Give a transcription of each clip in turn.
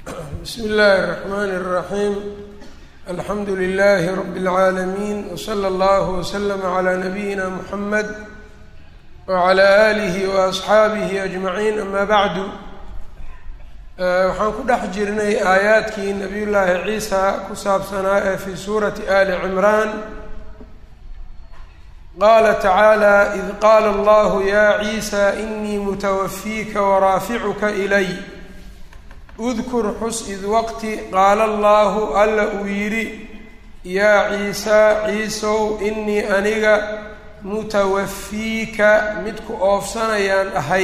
bsmi illaahi الرaxmn الraxim alxamdu lilahi rab اlcaalamiin wslى اllah wslm عlى nabiyina mxamed wعlى alih وaصxaabihi aجmaciin ama bacdu waxaan ku dhex jirnay aayaadkii nabiy llaahi ciisa ku saabsanaa ee fi suurati ali cimraan qaala tacaalى id qaala allahu ya ciisa inii mutawafiika waraaficuka ilay udkur xus id waqti qaala allaahu alla uu yidhi yaa ciisaa ciisow inii aniga mutawafiika midku oofsanayaan ahay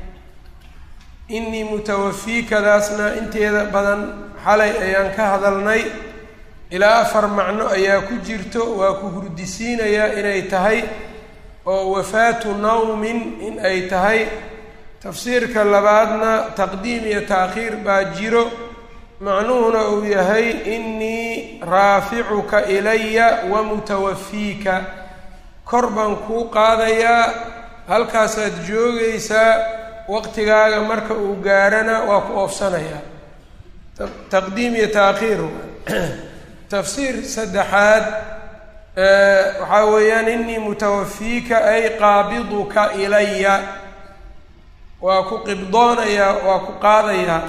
inii mutawafiikadaasna inteeda badan xalay ayaan ka hadalnay ilaa afar macno ayaa ku jirto waa ku hurdisiinayaa inay tahay oo wafaatu nawmin in ay tahay tafsiirka labaadna taqdiim iyo taakhiir baa jiro macnuhuna uu yahay inii raaficuka ilaya wa mutawafiika kor baan kuu qaadayaa halkaasaad joogaysaa waqtigaaga marka uu gaarana waa ku oofsanayaa taqdiim iyo taakhiir tafsiir saddexaad waxaa weeyaan inii mutawafiika ay qaabiduka ilaya waa ku qibdoonayaa waa ku qaadayaa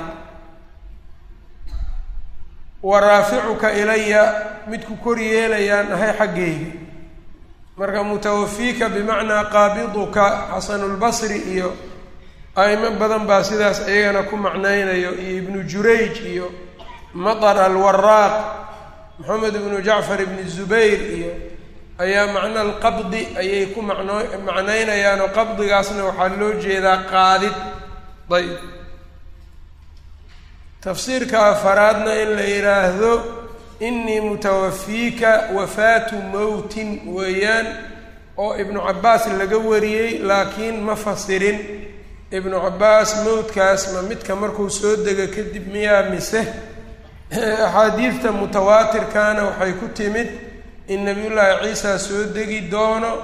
wa raaficuka ilaya midku kor yeelayaan ahay xaggayga marka mutawafiika bimacnaa qaabiduka xasanulbasri iyo a'imo badan baa sidaas iyagana ku macnaynayo iyo ibnu jurayj iyo matar alwaraaq moxamed ibnu jacfar ibni zubayr iyo ayaa macna alqabdi ayay ku macno macnaynayaanoo qabdigaasna waxaa loo jeedaa qaadid ayb tafsiirka afaraadna in la yidhaahdo inii mutawafiika wafaatu mowtin weeyaan oo ibnu cabbaas laga wariyey laakiin ma fasirin ibnu cabbaas mowdkaas ma midka markuu soo dega kadib miyaa mise axaadiidta mutawaatirkana waxay ku timid in nabiyullaahi ciisa soo degi doono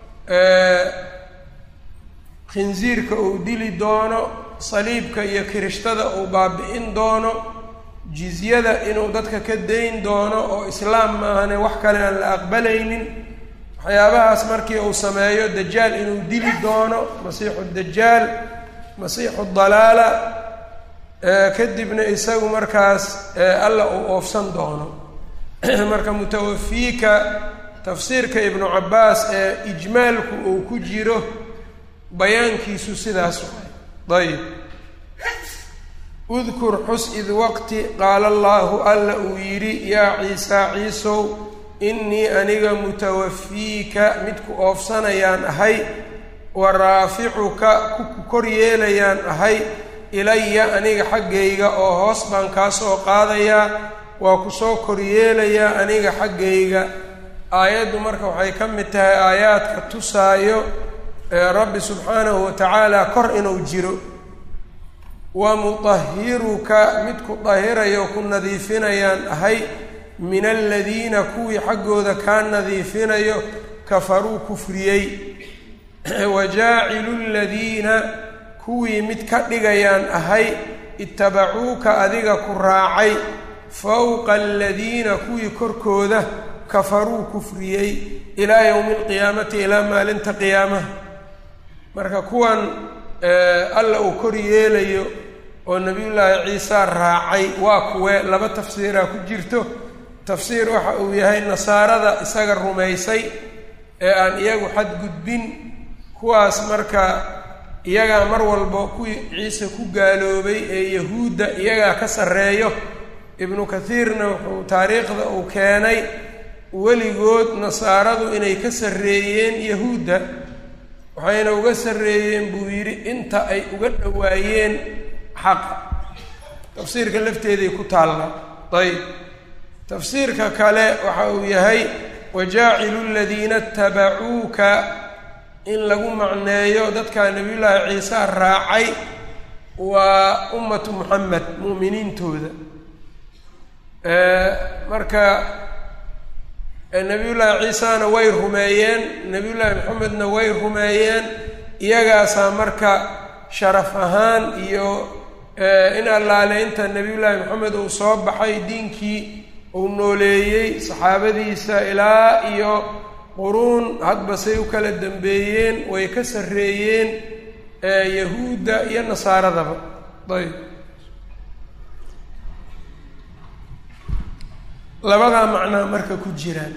khinsiirka uu dili doono saliibka iyo kirishtada uu baabi-in doono jizyada inuu dadka ka dayn doono oo islaam maahane wax kale aan la aqbalaynin waxyaabahaas markii uu sameeyo dajaal inuu dili doono masiixu dajaal masiixu dalaala kadibna isagu markaas alla uu oofsan doono marka mutawafiika tafsiirka ibnu cabbaas ee ijmaalku uu ku jiro bayaankiisu sidaas waay ayb udkur xus id waqti qaala allaahu alla uu yidhi yaa ciisaa ciisow innii aniga mutawafiika midku oofsanayaan ahay wa raaficuka kuku kor yeelayaan ahay ilaya aniga xaggayga oo hoos baan kaa soo qaadayaa waa ku soo koryeelayaa aniga xaggayga aayaddu marka waxay ka mid tahay aayaadka tusaayo rabbi subxaanahu wa tacaala kor inuu jiro wa mutahiruka midku dahirayo ku nadiifinayaan ahay min aladiina kuwii xaggooda kaa nadiifinayo kafaruu kufriyey wa jaacilu ladiina kuwii mid ka dhigayaan ahay itabacuuka adiga ku raacay fowqa aladiina kuwii korkooda kafaruu kufriyey ilaa yowmi alqiyaamati ilaa maalinta qiyaamaha marka kuwan alla uu kor yeelayo oo nabiyullaahi ciisa raacay waa kuwe laba tafsiiraa ku jirto tafsiir waxa uu yahay nasaarada isaga rumaysay ee aan iyagu xadgudbin kuwaas marka iyagaa mar walba kuwii ciise ku gaaloobay ee yahuudda iyagaa ka sarreeyo ibnu kathiirna wuxuu taariikhda uu keenay weligood nasaaradu inay ka sarreeyeen yahuudda waxayna uga sarreeyeen buu yidhi inta ay uga dhowaayeen xaqa tafsiirka lafteeday ku taalla ayb tafsiirka kale waxa uu yahay wajaacilu ladiina itabacuuka in lagu macneeyo dadkaa nabiyullaahi ciise raacay waa ummatu muxamed mu'miniintooda marka nabiyullaahi ciisana way rumeeyeen nabiyullaahi maxamedna way rumeeyeen iyagaasaa marka sharaf ahaan iyo in allaale inta nebiyullaahi maxamed uu soo baxay diinkii uu nooleeyey saxaabadiisa ilaa iyo quruun hadba say u kala dambeeyeen way ka sarreeyeen yahuudda iyo nasaaradaba ayb labadaa macnaa marka ku jiraan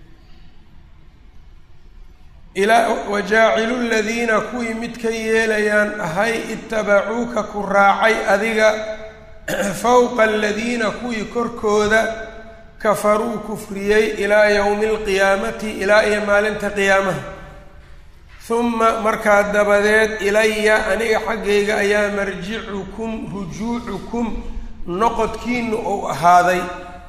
ilaa wajaacilu ladiina kuwii mid ka yeelayaan ahay itabacuuka ku raacay adiga fowqa aladiina kuwii korkooda kafaruu kufriyey ilaa yowmi alqiyaamati ilaa iyo maalinta qiyaamaha huma markaa dabadeed ilaya aniga xaggayga ayaa marjicukum rujuucukum noqodkiinu uu ahaaday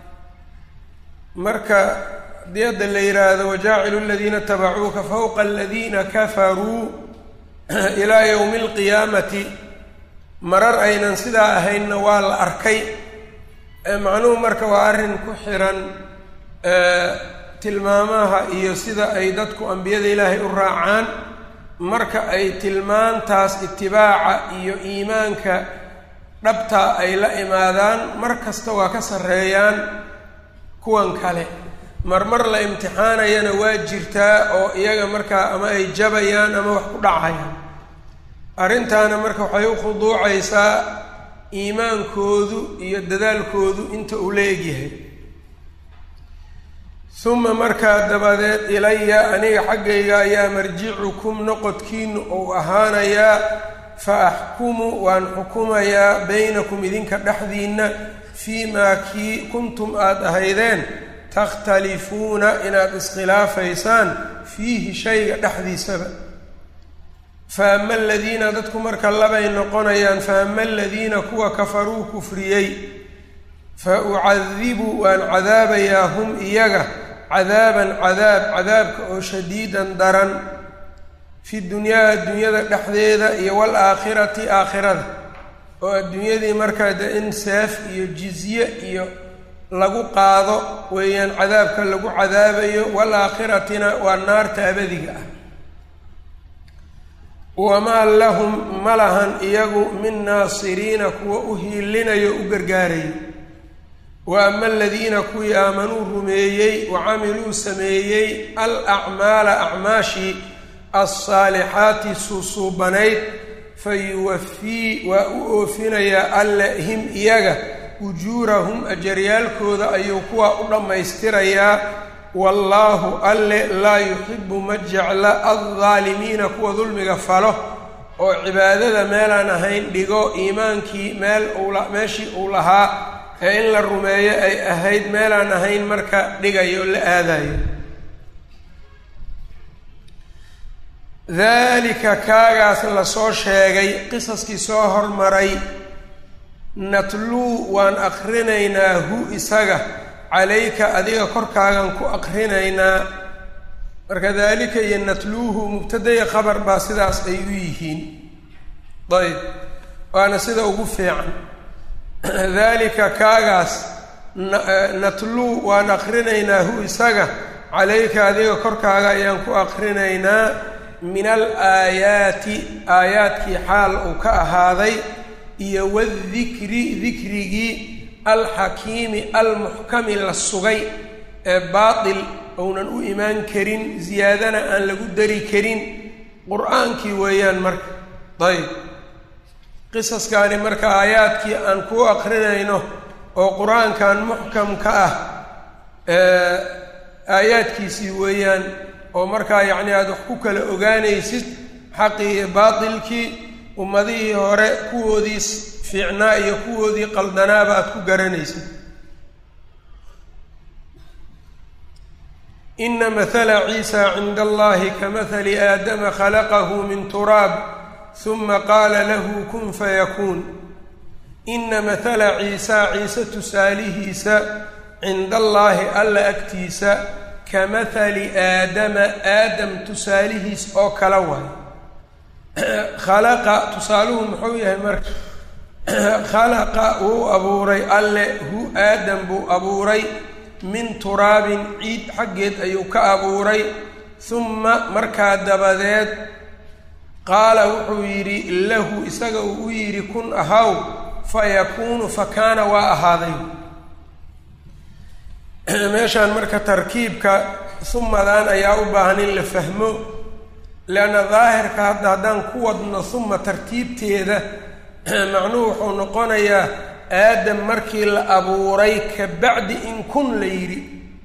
marka haddii hadda la yidhaahdo wajaacilu aladiina tabacuuka fowqa aladiina kafaruu ilaa yowmi alqiyaamati marar aynan sidaa ahaynna waa la arkay macnuhu marka waa arrin ku xiran tilmaamaha iyo sida ay dadku ambiyada ilaahay u raacaan marka ay tilmaantaas itibaaca iyo iimaanka dhabtaa ay la imaadaan mar kasta waa ka sarreeyaan kuwan kale marmar la imtixaanayana waa jirtaa oo iyaga markaa ama ay jabayaan ama wax ku dhacayaan arrintaana marka waxay u khuduucaysaa iimaankoodu iyo dadaalkoodu inta uu la egyahay uma markaa dabadeed ilaya aniga xaggayga ayaa marjicukum noqodkiinu uu ahaanayaa fa axkumu waan xukumayaa baynakum idinka dhexdiinna fii maa kii kuntum aada ahaydeen takhtalifuuna inaad iskhilaafaysaan fiihi shayga dhexdiisaba fa ama aladiina dadku marka labay noqonayaan fa ama aladiina kuwa kafaruu kufriyey fa ucadibu waan cadaabayaa hum iyaga cadaaban cadaab cadaabka oo shadiidan daran fi dunyaa adduunyada dhexdeeda iyo waalaakhirati aakhirada oo adduunyadii markaa de in seef iyo jizye iyo lagu qaado weeyaan cadaabka lagu cadaabayo walaaakhiratina waa naarta abadiga ah wamaa lahum ma lahan iyagu min naasiriina kuwa u hiilinayo u gargaarayo wa ama aladiina kuwii aamanuu rumeeyey wa camiluu sameeyey al acmaala acmaashii alsaalixaati suusuubanayd fa yuwafii waa u oofinayaa alle him iyaga ujuurahum ajaryaalkooda ayuu kuwaa u dhammaystirayaa wallaahu alle laa yuxibu ma jecla addaalimiina kuwa dulmiga falo oo cibaadada meelaan ahayn dhigo iimaankii meel ula meeshii uu lahaa ee in la rumeeyo ay ahayd meelaan ahayn marka dhigayo la aadayo daalika kaagaas lasoo sheegay qisaskii soo hormaray natluu waan akrinaynaa hu isaga calayka adiga korkaagan ku akrinaynaa marka daalika iyo natluuhu mubtadaya khabar baa sidaas ay u yihiin ayb waana sida ugu fiican daalika kaagaas natluu waan akrinaynaa hu isaga calayka adiga korkaaga ayaan ku akrinaynaa min al aayaati aayaadkii xaal uu ka ahaaday iyo wadikri dikrigii alxakiimi almuxkami la sugay ee baatil ounan u imaan karin ziyaadana aan lagu dari karin qur-aankii weeyaan marka ayb qisaskaani marka aayaadkii aan kuu akrinayno oo qur-aankan muxkamka ah aayaadkiisii weeyaan oo markaa yacni aada wax ku kala ogaanaysid xaqii iyo baatilkii ummadihii hore kuwoodii fiicnaa iyo kuwoodii qaldanaaba aada ku garanaysid ina mahala ciisa cinda allahi ka mahali aadama khalaqahu min turaab huma qaala lahu kun fayakuun ina mahala ciisa ciise tusaalihiisa cinda allaahi alla agtiisa ka mahali aadama aadam tusaalihiis oo kala waay khalaqa tusaaluhu muxuu yahay marka khalaqa wuu abuuray alle hu aadam buu abuuray min turaabin ciid xaggeed ayuu ka abuuray humma markaa dabadeed qaala wuxuu yidhi lahu isaga uu u yidhi kun ahaw fa yakuunu fa kaana waa ahaaday meeshaan marka tarkiibka sumadan ayaa u baahan in la fahmo leanna daahirka hadda haddaan ku wadno suma tartiibteeda macnuhu wuxuu noqonayaa aadam markii la abuuray ka bacdi in kun la yidhi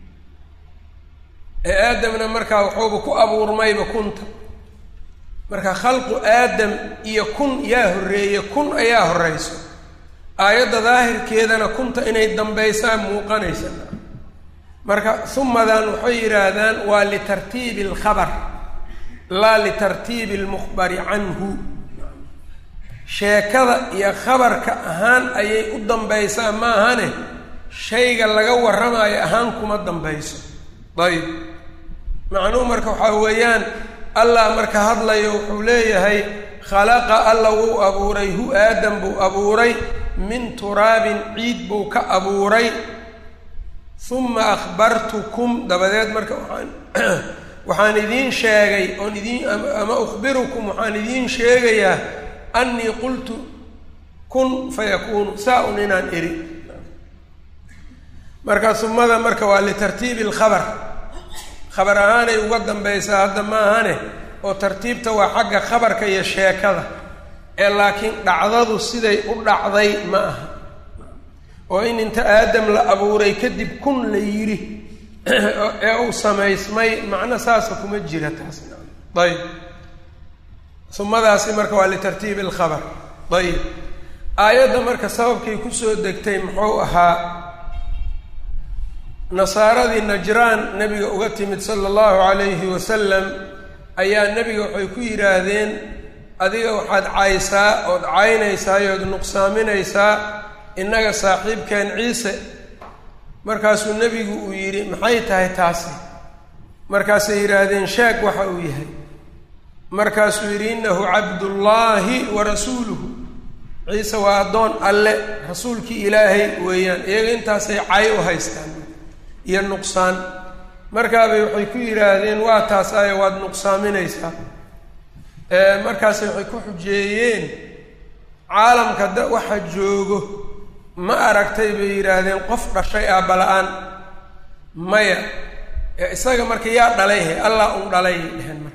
ee aadamna markaa waxuuba ku abuurmayba kunta marka khalqu aadam iyo kun yaa horreeye kun ayaa horreyso aayadda daahirkeedana kunta inay dambaysaa muuqanaysa marka sumadan waxay yidhaahdaan waa litartiibi alkhabar laa litartiibi almukhbari canhu sheekada iyo khabarka ahaan ayay u dambaysaa ma ahane shayga laga warramayo ahaan kuma dambayso ayb macnuhu marka waxaa weeyaan allah marka hadlayo wuxuu leeyahay khalaqa alla wuu abuuray hu aadam buu abuuray min turaabin ciid buu ka abuuray uma akhbartukum dabadeed marka waxaan waxaan idiin sheegay oon idiin ama ukhbirukum waxaan idiin sheegayaa annii qultu kun fayakuunu saa un inaan eri marka sumada marka waa litartiibi alkhabar khabar ahaanay uga dambaysaa hadda ma ahane oo tartiibta waa xagga khabarka iyo sheekada ee laakiin dhacdadu siday u dhacday ma aha oo in inta aadam la abuuray kadib kun la yidhi ee uu samaysmay macno saasa kuma jira taas ayb sumadaasi marka waa litartiibi alkhabar ayib aayadda marka sababkay kusoo degtay muxuu ahaa nasaaradii najraan nebiga uga timid sala allahu calayhi wasalam ayaa nebiga waxay ku yidhaahdeen adiga waxaad caysaa ood caynaysaa ood nuqsaaminaysaa innaga saaxiibkeen ciise markaasuu nebigu uu yidhi maxay tahay taasi markaasay yidhaahdeen sheeg waxa uu yahay markaasuu yidhi innahu cabdullaahi wa rasuuluhu ciise waa addoon alle rasuulkii ilaahay weeyaan iyaga intaasay cay u haystaan iyo nuqsaan markaabay waxay ku yidhaahdeen waa taas ayo waad nuqsaaminaysaa markaasay waxay ku xujeeyeen caalamka da waxa joogo ma aragtay bay yidhaahdeen qof dhashay aabba la-aan maya isaga marka yaa dhalayhe allah un dhalay dheheen marka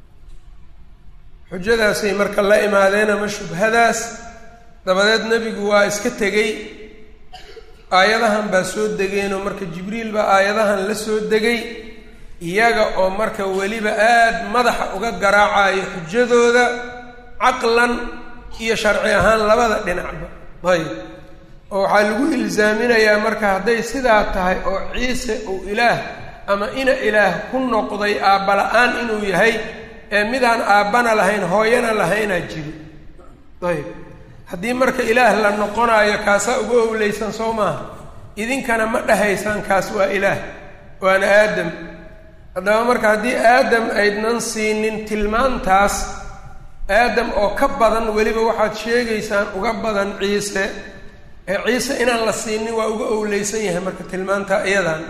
xujadaasay marka la imaadeen ama shubhadaas dabadeed nebigu waa iska tegey aayadahan baa soo degeenoo marka jibriil baa aayadahan la soo degay iyaga oo marka weliba aada madaxa uga garaacayo xujadooda caqlan iyo sharci ahaan labada dhinacba ayb oo waxaa lagu ilsaaminayaa marka hadday sidaa tahay oo ciise uu ilaah ama ina ilaah ku noqday aabba la-aan inuu yahay ee midaan aabbana lahayn hooyana lahaynaa jiri ayb haddii marka ilaah la noqonaayo kaasaa uga owleysan soo maaha idinkana ma dhahaysaan kaas waa ilaah waana aadam haddaba marka haddii aadam aydnan siinin tilmaantaas aadam oo ka badan weliba waxaad sheegaysaan uga badan ciise ee ciise inaan la siinin waa uga owleysan yahay marka tilmaanta iyadan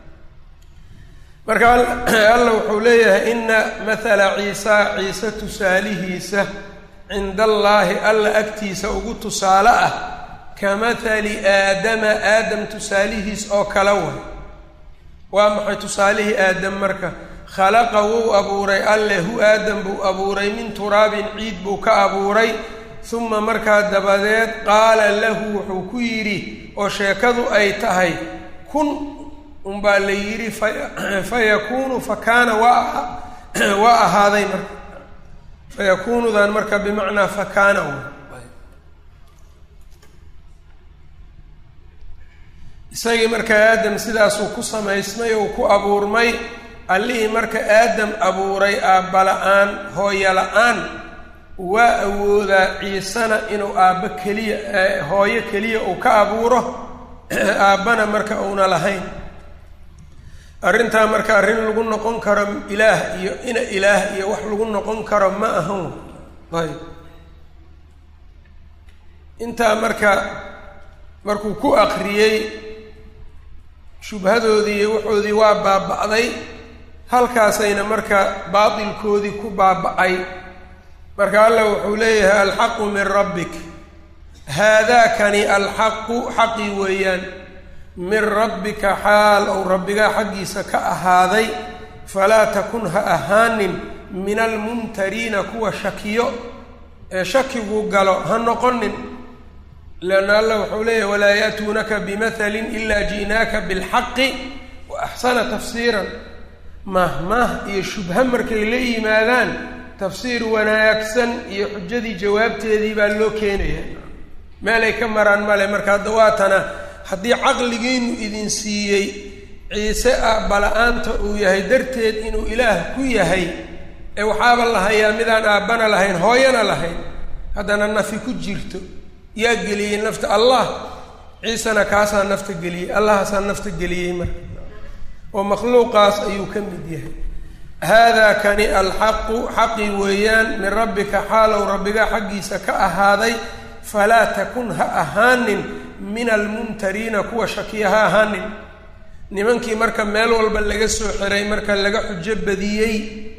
marka alla wuxuu leeyahay ina mathala ciisa ciise tusaalihiisa cinda allaahi alla agtiisa ugu tusaale ah ka mathali aadama aadam tusaalihiis oo kala way waa maxay tusaalihii aadam marka khalaqa wuu abuuray alle hu aadam buu abuuray min turaabin ciid buu ka abuuray uma markaa dabadeed qaala lahu wuxuu ku yidhi oo sheekadu ay tahay kun unbaa la yidhi fa yakuunu fa kaana waa waa ahaaday marka fayakuunudan marka bimacnaa fa kaana isagii marka aadam sidaasuu ku samaysmay ou ku abuurmay allihii marka aadam abuuray aabba la-aan hooyo la-aan waa awoodaa ciisena inuu aabbo keliya hooyo keliya uu ka abuuro aabbana marka uuna lahayn arrintaa marka arrin lagu noqon karo ilaah iyo ina ilaah iyo wax lagu noqon karo ma ahan ayb intaa marka markuu ku akriyey shubhadoodii iyo waxoodii waa baaba-day halkaasayna marka baatilkoodii ku baaba-ay marka allah wuxuu leeyahay alxaqu min rabbik haadaakani alxaqu xaqii weeyaan min rabbika xaal ou rabbigaa xaggiisa ka ahaaday falaa takun ha ahaanin min almumtariina kuwa shakiyo ee shakigu galo ha noqonin leanna allah wuxuu leeyahy walaa ya'tuunaka bimathalin ilaa ji'naaka bilxaqi wa axsana tafsiiran mahmah iyo shubha markay la yimaadaan tafsiir wanaagsan iyo xujadii jawaabteedii baa loo keenaya meelay ka maraan male marka hadda waatana haddii caqligiinu idin siiyey ciise ah bala-aanta uu yahay darteed inuu ilaah ku yahay ee waxaaba la hayaa midaan aabbana lahayn hooyana lahayn haddana nafi ku jirto yaa geliyey nafta allah ciisena kaasaa nafta geliyey allahaasaa nafta geliyey marka oo makhluuqaas ayuu ka mid yahay haadaa kani alxaqu xaqi weeyaan min rabbika xaalow rabbigaa xaggiisa ka ahaaday falaa takun ha ahaanin min almumtariina kuwa shakiya ha ahaanin nimankii marka meel walba laga soo xiray marka laga xujo badiyey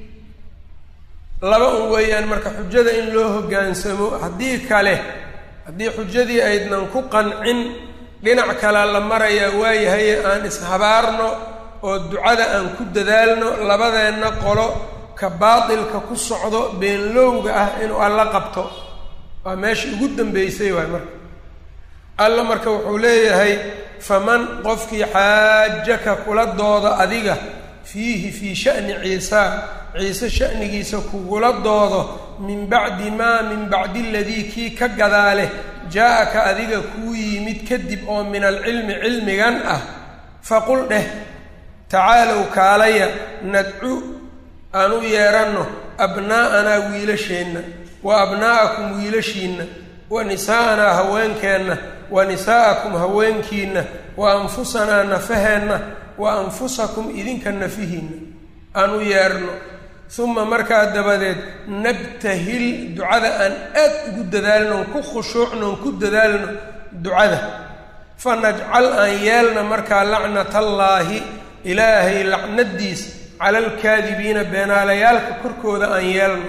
laba un weeyaan marka xujada in loo hoggaansamo haddii kale haddii xujadii aydnan ku qancin dhinac kalea la marayaa waayahaye aan ishabaarno oo ducada aan ku dadaalno labadeenna qolo ka baatilka ku socdo beenlowga ah inuu alla qabto waa meesha ugu dambeysay waay marka alla marka wuxuu leeyahay faman qofkii xaajaka kula dooda adiga fiihi fii sha'ni ciisaa ciise sha'nigiisa kugula doodo min bacdi maa min bacdi aladii kii ka gadaaleh jaa-aka adiga kuu yimid kadib oo min alcilmi cilmigan ah faqul dheh tacaalow kaalaya nadcu aan u yeedhanno abnaa'anaa wiilasheenna wa abnaa'akum wiilashiinna wa nisaa'anaa haweenkeenna wa nisaa'akum haweenkiinna wa anfusanaa nafaheenna wa anfusakum idinka nafihiinna aan u yeedhno uma markaa dabadeed nabtahil ducada aan aad ugu dadaalno on ku khushuucno on ku dadaalno ducada fa najcal aan yeelna markaa lacnatallaahi ilaahay lacnadiis cala alkaadibiina beenaalayaalka korkooda aan yeelno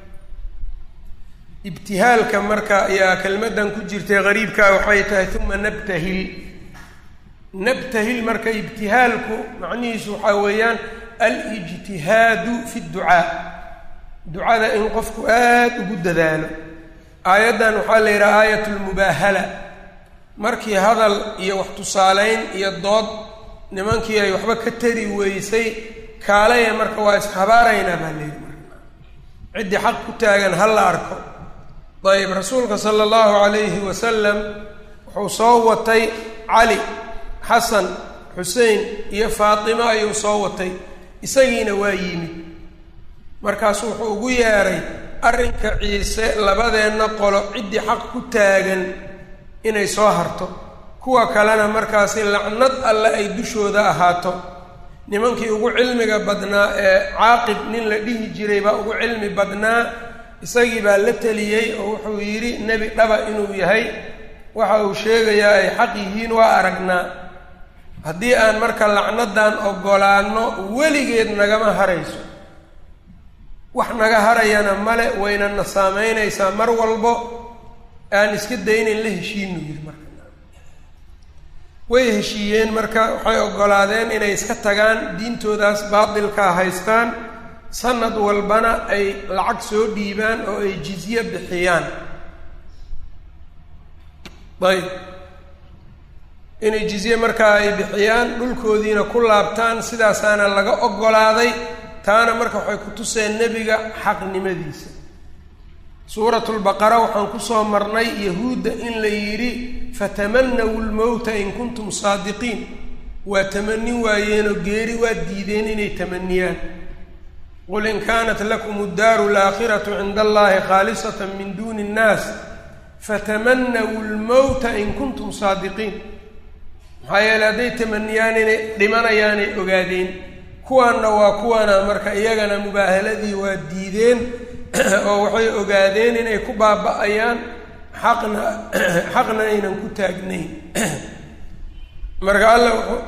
ibtihaalka marka ayaa kelmaddan ku jirtay qariibkaa waxay tahay uma nabtahil nabtahil marka ibtihaalku macnihiisu waxaa weeyaan alijtihaadu fi dducaa ducada in qofku aad ugu dadaalo aayaddan waxaa la yidhaha aayat lmubaahala markii hadal iyo wax tusaaleyn iyo dood nimankii ay waxba ka tari weysay kaalaya marka waa ishabaaraynaa baa layidhi marka ciddii xaq ku taagan ha la arko ayb rasuulka sala allahu calayhi wasalam wuxuu soo watay cali xasan xusein iyo faatimo ayuu soo watay isagiina waa yimid markaasu wuxuu ugu yeedhay arrinka ciise labadeenna qolo ciddii xaq ku taagan inay soo harto kuwa kalena markaasi lacnad alle ay dushooda ahaato nimankii ugu cilmiga badnaa ee caaqib nin la dhihi jiray baa ugu cilmi badnaa isagii baa la teliyey oo wuxuu yidhi nebi dhaba inuu yahay waxa uu sheegayaa ay xaq yihiin waa aragnaa haddii aan marka lacnadan oggolaanno weligeed nagama harayso wax naga harayana male waynana saameynaysaa mar walbo aan iska daynayn la heshiinu yidhi marka way heshiiyeen marka waxay oggolaadeen inay iska tagaan diintoodaas baatilkaa haystaan sanad walbana ay lacag soo dhiibaan oo ay jizye bixiyaan ayb inay jizye markaa ay bixiyaan dhulkoodiina ku laabtaan sidaasaana laga oggolaaday taana marka waxay ku tuseen nebiga xaqnimadiisa suuratulbaqara waxaan kusoo marnay yahuudda in la yidhi fatamanawu lmowta in kuntum saadiqiin waa tamanin waayeenoo geeri waa diideen inay tamaniyaan qul in kaanat lakum addaaru alaakhiratu cinda allahi khaalisata min duuni innaas fatamanawu lmowta in kuntum saadiqiin maxaa yeele hadday tamaniyaan inay dhimanayaanay ogaadeen kuwaanna waa kuwana marka iyagana mubaahaladii waa diideen oo waxay ogaadeen inay ku baaba-ayaan xaqna xaqna aynan ku taagnayn marka alla wuxuu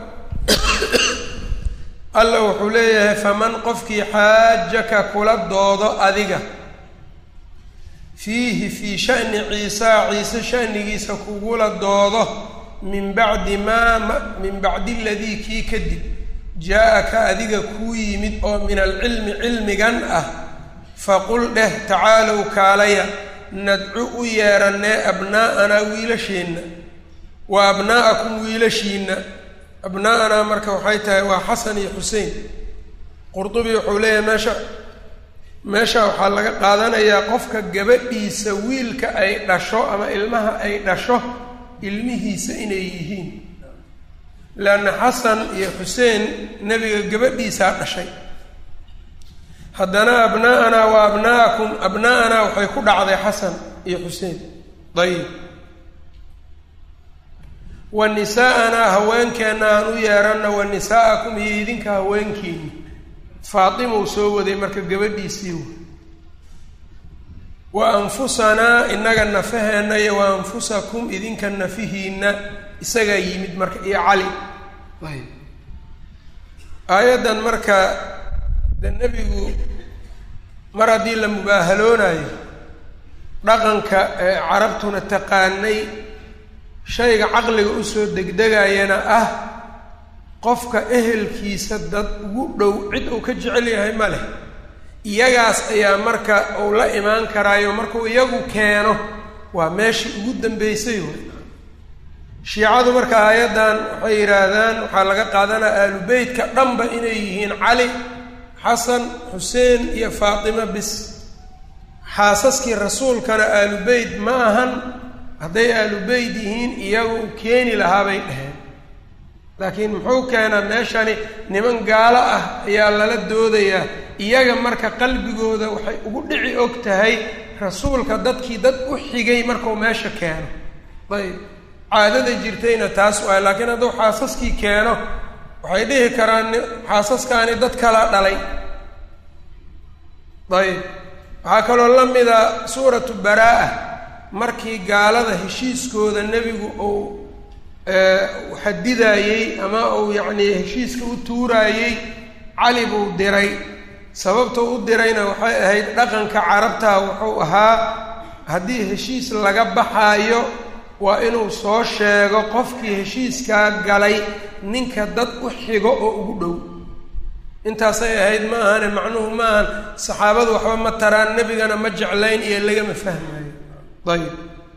alla wuxuu leeyahay faman qofkii xaajaka kula doodo adiga fiihi fii sha'ni ciisaa ciise sha'nigiisa kugula doodo min bacdi maa min bacdi aladii kii kadib jaa-aka adiga kuu yimid oo min alcilmi cilmigan ah faqul dheh tacaalow kaalaya nadcu u yeerannee abnaa'anaa wiilasheenna wa abnaa'akum wiilashiinna abnaa'anaa marka waxay tahay waa xasan iyo xusein qurdubi wuxuu leeyahay meesha meesha waxaa laga qaadanayaa qofka gabadhiisa wiilka ay dhasho ama ilmaha ay dhasho ilmihiisa inay yihiin leanna xasan iyo xuseen nebiga gabadhiisaa dhashay haddana abnaa'anaa wa abnaa'akum abnaa'anaa waxay ku dhacday xasan iyo xuseen dayib wa nisaa'anaa haweenkeenna aan u yeeranna wa nisaa'akum iyo idinka haweenkiini faatimau soo waday marka gabadhiisii w wa anfusanaa innaga nafaheenna iyo wa anfusakum idinka nafihiinna isagaa yimid marka iyo cali ayb aayaddan marka de nebigu mar haddii la mubaahaloonayo dhaqanka ee carabtuna taqaanay shayga caqliga usoo degdegayana ah qofka ehelkiisa dad ugu dhow cid uu ka jecel yahay ma leh iyagaas ayaa marka uu la imaan karaayo markuu iyagu keeno waa meeshii ugu dambeysay wey shiicadu marka aayaddan waxay yidhaahdaan waxaa laga qaadanaya aalu beytka dhanba inay yihiin cali xasan xuseen iyo faatimo bis xaasaskii rasuulkana aalu beyt ma ahan hadday aalu beyt yihiin iyagu u keeni lahaa bay dheheen laakiin muxuu keenaa meeshani niman gaalo ah ayaa lala doodayaa iyaga marka qalbigooda waxay ugu dhici og tahay rasuulka dadkii dad u xigay markuu meesha keeno ayb caadada jirtayna taas waay laakiin hadduu xaasaskii keeno waxay dhihi karaan xaasaskaani dad kala dhalay ayb waxaa kaloo la mida suuratu baraa-a markii gaalada heshiiskooda nebigu uu xadidaayey ama uu yacnii heshiiska u tuuraayey cali buu diray sababta u dirayna waxay ahayd dhaqanka carabta wuxuu ahaa haddii heshiis laga baxaayo waa inuu soo sheego qofkii heshiiskaa galay ninka dad u xigo oo ugu dhow intaasay ahayd ma ahane macnuhu ma ahan saxaabadu waxba ma taraan nebigana ma jeclayn iyo lagama fahmayo ayib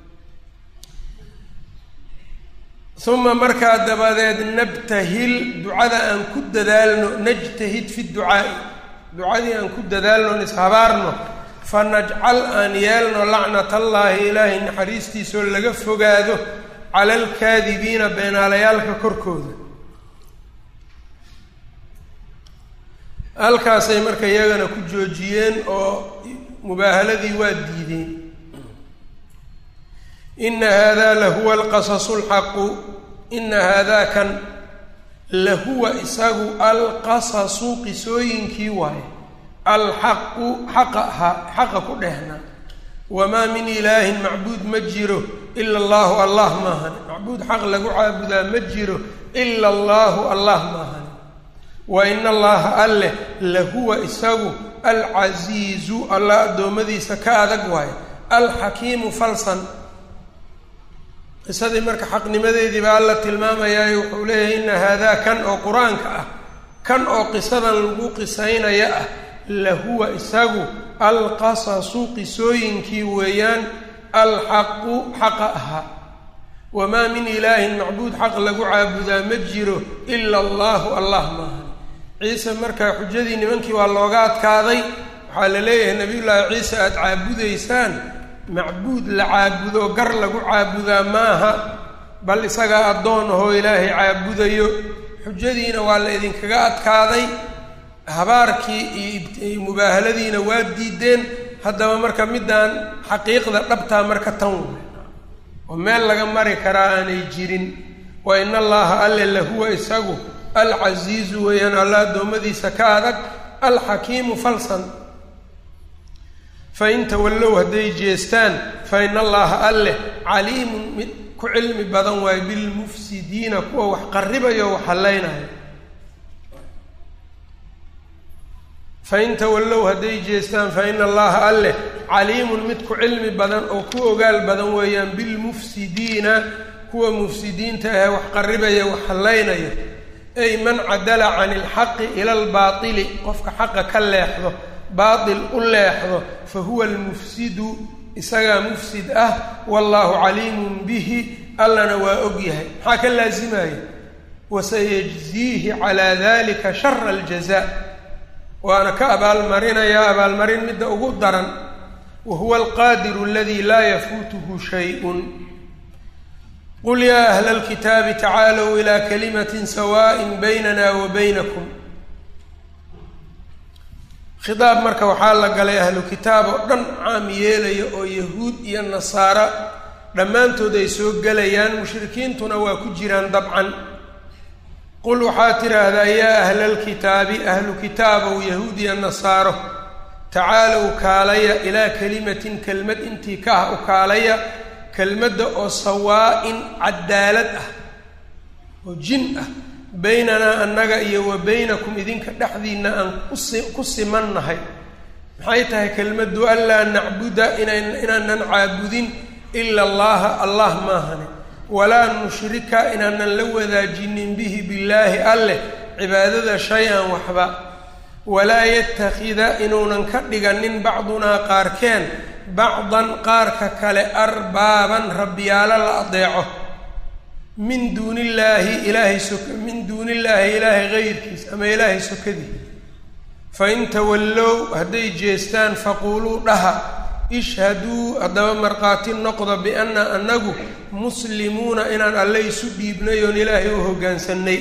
uma markaa dabadeed nabtahil ducada aan ku dadaalno najtahid fi ducaa'i ducadii aan ku dadaalno ishabaarno fa najcal aan yeelno lacnat allaahi ilaahay naxariistiisoo laga fogaado cala alkaadibiina beenaalayaalka korkooda halkaasay marka iyagana ku joojiyeen oo mubaahaladii waa diideen ina hada lahuwa alqasasu alxaqu ina haadaa kan lahuwa isagu alqasasu qisooyinkii waaye alxaqu xaqa ahaa xaqa ku dhehnaa wamaa min ilaahin macbuud ma jiro ila allahu allah maahan macbuud xaq lagu caabudaa ma jiro ila allahu allah maahan wa ina allaha alleh lahuwa isagu alcasiizu allah addoommadiisa ka adag waaye alxakiimu falsan qisadii marka xaqnimadeedii baa alla tilmaamayaayo wuxuu leeyahay ina haadaa kan oo qur-aanka ah kan oo qisadan lagu qisaynaya ah lahuwa isagu alqasasu qisooyinkii weeyaan alxaqu xaqa ahaa wamaa min ilaahin macbuud xaq lagu caabudaa ma jiro ila allahu allah maaha ciise markaa xujadii nimankii waa looga adkaaday waxaa la leeyahay nabiyullaahi ciise aada caabudaysaan macbuud la caabudo gar lagu caabudaa maaha bal isagaa addoon ahoo ilaahay caabudayo xujadiina waa la idinkaga adkaaday habaarkii iyo mubaahaladiina waa diideen haddaba marka middaan xaqiiqda dhabtaa marka tan wey oo meel laga mari karaa aanay jirin wa ina allaha alle lahuwa isagu alcasiizu weeyaan alla addoommadiisa ka adag alxakiimu falsan fain tawallow hadday jeestaan fa ina allaha alleh caliimun mid ku cilmi badan waayo bilmufsidiina kuwa wax qarribayo o wax hallaynayo fain tawallow hadday jeestaan fa ina allaha alleh caliimun mid ku cilmi badan oo ku ogaal badan weeyaan bilmufsidiina kuwa mufsidiinta ahee wax qaribaya wax hallaynaya ay man cadala can ilxaqi ila albaatili qofka xaqa ka leexdo baatil u leexdo fa huwa almufsidu isagaa mufsid ah wallaahu caliimun bihi allana waa og yahay maxaa ka laasimaya wasayajziihi calaa dalika shara aljazaa waana ka abaalmarinayaa abaalmarin midda ugu daran wa huwa alqaadiru aladii laa yafuutuhu shay-un qul yaa ahla alkitaabi tacaalow ilaa kalimatin sawaaءin baynana wa baynakum khidaab marka waxaa la galay ahlu kitaab oo dhan caam yeelaya oo yahuud iyo nasaara dhammaantood ay soo gelayaan mushrikiintuna waa ku jiraan dabcan qul waxaad tidhaahdaa yaa ahla alkitaabi ahlu kitaabow yahuud iyo nasaaro tacaalow kaalaya ilaa kelimatin kelmad intii ka ah u kaalaya kelmadda oo sawaa-in cadaalad ah oo jin ah baynanaa annaga iyo wa baynakum idinka dhexdiinna aan kusi ku simannahay maxay tahay kelmaddu anlaa nacbuda inan inaanan caabudin ila allaha allah maahane walaa nushrika inaanan la wadaajinin bihi billaahi alleh cibaadada shay-an waxba walaa yattakhida inuunan ka dhiganin bacdunaa qaarkeen bacdan qaarka kale arbaaban rabbiyaalo la adeeco min duuni illaahi ilaahay sok min duuni illaahi ilaahay hayrkiis ama ilaahay sokadii fain tawallow hadday jeestaan faquuluu dhaha ishhaduu haddaba markhaati noqda bianna annagu muslimuuna inaan alle isu dhiibnay oon ilaahay u hoggaansanay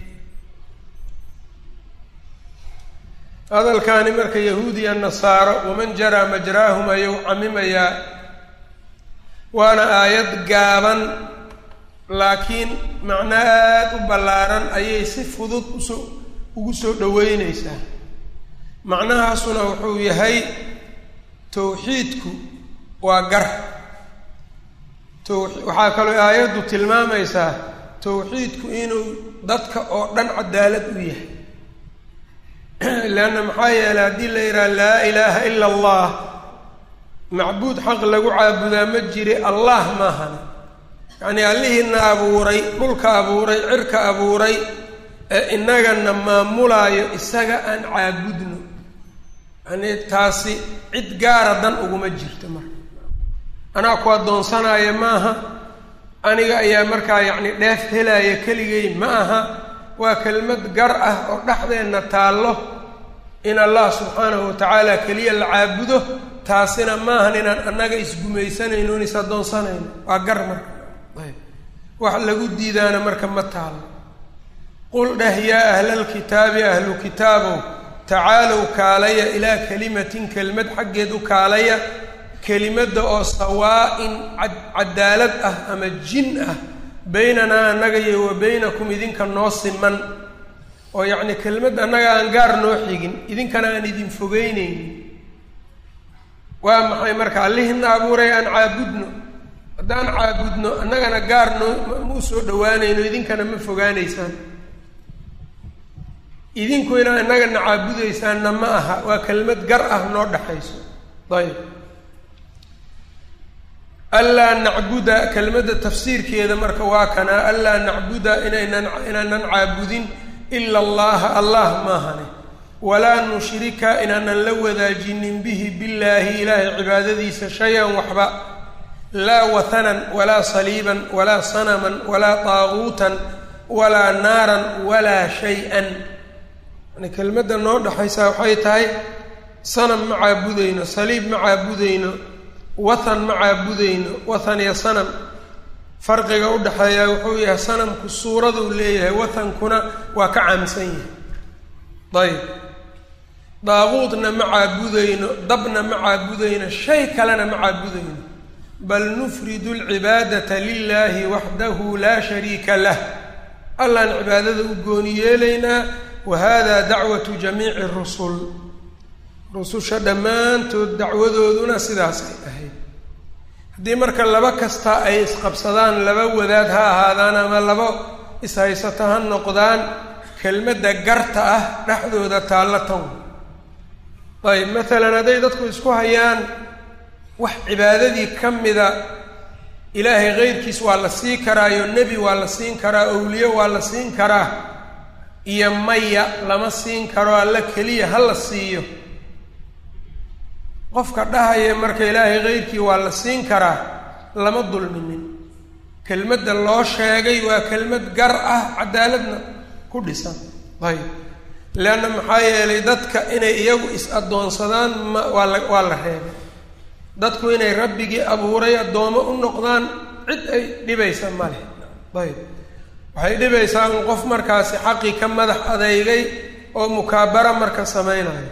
hadalkaani marka yahuudiya nasaaro waman jaraa majraahum ayuu camimayaa waana aayad gaaban laakiin macno aada u ballaaran ayay si fudud usoo ugu soo dhoweyneysaa macnahaasuna wuxuu yahay towxiidku waa gar to waxaa kaloo aayaddu tilmaamaysaa towxiidku inuu dadka oo dhan cadaalad u yahay leanna maxaa yeelay haddii la yidhaha laa ilaaha ila allah macbuud xaq lagu caabudaa ma jiri allah maahane yacnii allihiina abuuray dhulka abuuray cirka abuuray ee innagana maamulaayo isaga aan caabudno yanii taasi cid gaara dan uguma jirto marka anaa ku addoonsanaayo maaha aniga ayaa markaa yacni dheef helaaya keligay ma aha waa kelmad gar ah oo dhexdeenna taallo in allah subxaanahu wa tacaala keliya la caabudo taasina maahan inaan annaga isgumaysanayno in is addoonsanayno waa gar marka ayb wax lagu diidaana marka ma taalo qul dheh yaa ahlalkitaabi ahlu kitaabow tacaalow kaalaya ilaa kelimatin kelmad xaggeed u kaalaya kelimadda oo sawaa-in cad cadaalad ah ama jin ah baynanaa annaga iyo wa baynakum idinka noo siman oo yacni kelmad annaga aan gaar noo xigin idinkana aan idin fogeynaynin waa maxay marka allihina abuuray aan caabudno haddaan caabudno annagana gaar noo ma u soo dhawaanayno idinkana ma fogaanaysaan idinku inaa innagana caabudaysaanna ma aha waa kelmad gar ah noo dhexayso ayb anlaa nacbuda kelmadda tafsiirkeeda marka waa kanaa anlaa nacbuda inaynan inaanan caabudin ila allaha allah maahane walaa nushrika inaanan la wadaajinin bihi billaahi ilaahay cibaadadiisa shay-an waxba laa wathanan walaa saliiban walaa sanaman walaa taaguutan walaa naaran walaa shay-an yani kelmadda noo dhexaysaa waxay tahay sanam ma caabudayno saliib ma caabudayno wathan ma caabudayno wathan iyo sanam farqiga u dhexeeyaa wuxuu yahay sanamku suuraduu leeyahay wathankuna waa ka caamsan yahay ayb daaquudna ma caabudayno dabna ma caabudayno shay kalena ma caabudayno bal nufridu alcibaadata lilaahi waxdahu laa shariika lah allaan cibaadada u gooni yeelaynaa wa hada dacwatu jamiici rusul rususha dhammaantood dacwadooduna sidaasay ahayd haddii marka laba kasta ay isqabsadaan laba wadaad ha ahaadaan ama laba ishaysato ha noqdaan kelmadda garta ah dhexdooda taalla tan ayb maalan hadday dadku isku hayaan wax cibaadadii ka mida ilaahay keyrkiis waa la sii karaayo nebi waa la siin karaa owliye waa la siin karaa iyo maya lama siin karo alla keliya ha la siiyo qofka dhahaya marka ilaahay keyrkii waa la siin karaa lama dulminin kelmadda loo sheegay waa kelmad gar ah cadaaladna ku dhisan ayb leanna maxaa yeelay dadka inay iyagu is-addoonsadaan ma waa la waa la reebay dadku inay rabbigii abuuray addoomo u noqdaan cid ay dhibaysa ma leh ayb waxay dhibaysaa in qof markaasi xaqii ka madax adeygay oo mukaabara marka samaynayo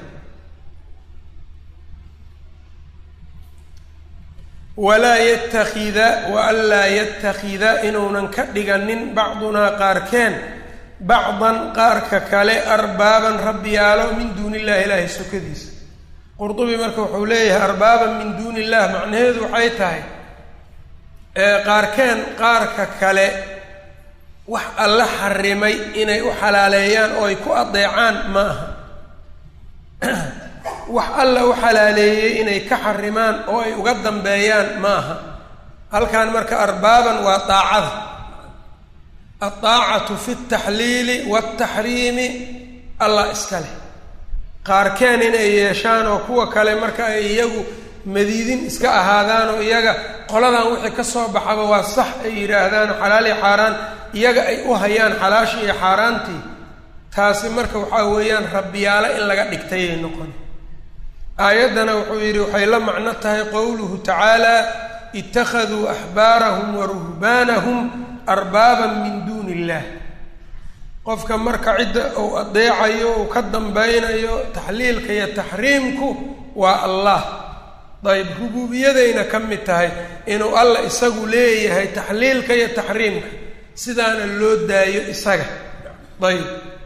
walaa yatakida wa anlaa yatakida inuunan ka dhiganin bacdunaa qaarkeen bacdan qaarka kale arbaaban rabbiyaalo min duuni illahi ilaahay sokadiisa qurdubi marka wuxuu leeyahay arbaaban min duuni illah macnaheedu waxay tahay qaarkeen qaarka kale wax alla xarimay inay u xalaaleeyaan oo ay ku adeecaan ma aha wax alla u xalaaleeyey inay ka xarimaan oo ay uga dambeeyaan ma aha halkan marka arbaaban waa daacada aldaacatu fi ltaxliili waaltaxriimi allah iska leh qaarkeen inay yeeshaan oo kuwa kale marka ay iyagu madiidin iska ahaadaan oo iyaga qoladan wixii ka soo baxaba waa sax ay yidhaahdaan xalaal iyo xaaraan iyaga ay u hayaan xalaashii iyo xaaraantii taasi marka waxaa weeyaan rabbiyaalo in laga dhigtayay noqon aayaddana wuxuu yidhi waxay la macno tahay qowluhu tacaala ittakhaduu axbaarahum wa ruhbaanahum arbaaban min duuni illaah qofka marka cidda uu adeecayo uu ka dambeynayo taxliilka iyo taxriimku waa allah dayb rubuubiyadayna ka mid tahay inuu allah isagu leeyahay taxliilka iyo taxriimka sidaana loo daayo isaga ayb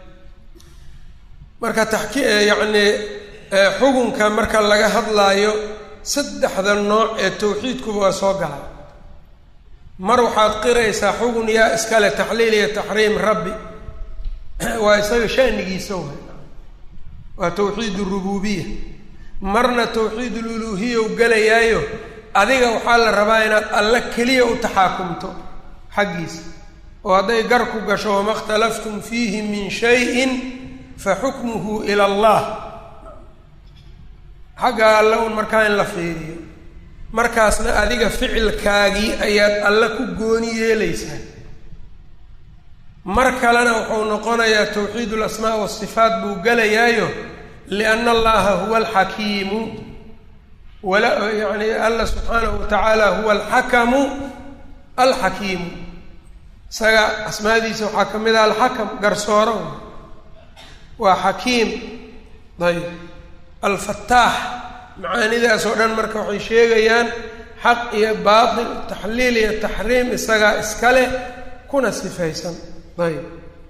marka taxki yacni xukunka marka laga hadlaayo saddexda nooc ee tawxiidkuba waa soo galaa mar waxaad qiraysaa xugun yaa iskale taxliil iyo taxriim rabbi waa isaga shanigiisa way waa tawxiid urububiya marna tawxiid ululuhiya u gelayaayo adiga waxaa la rabaa inaad alle keliya u taxaakumto xaggiisa oo hadday gar ku gasho wama اkhtalaftum fiihi min shayin faxukmuhu ila allah xagga alle un markaa in la fiiriyo markaasna adiga ficilkaagii ayaad alle ku gooni yeelaysaa mar kalena wuxuu noqonayaa tawxiid alasmaa wasifaat buu gelayaayo lianna allaha huwa alxakiimu wala yani alla subxaanahu wa tacaala huwa alxakamu alxakiimu isaga asmaadiisa waxaa ka mid ah alxakam garsooro waa xakiim ayb alfataax macaanidaas oo dhan marka waxay sheegayaan xaq iyo baatil taxliil iyo taxriim isagaa iska leh kuna sifaysan ayb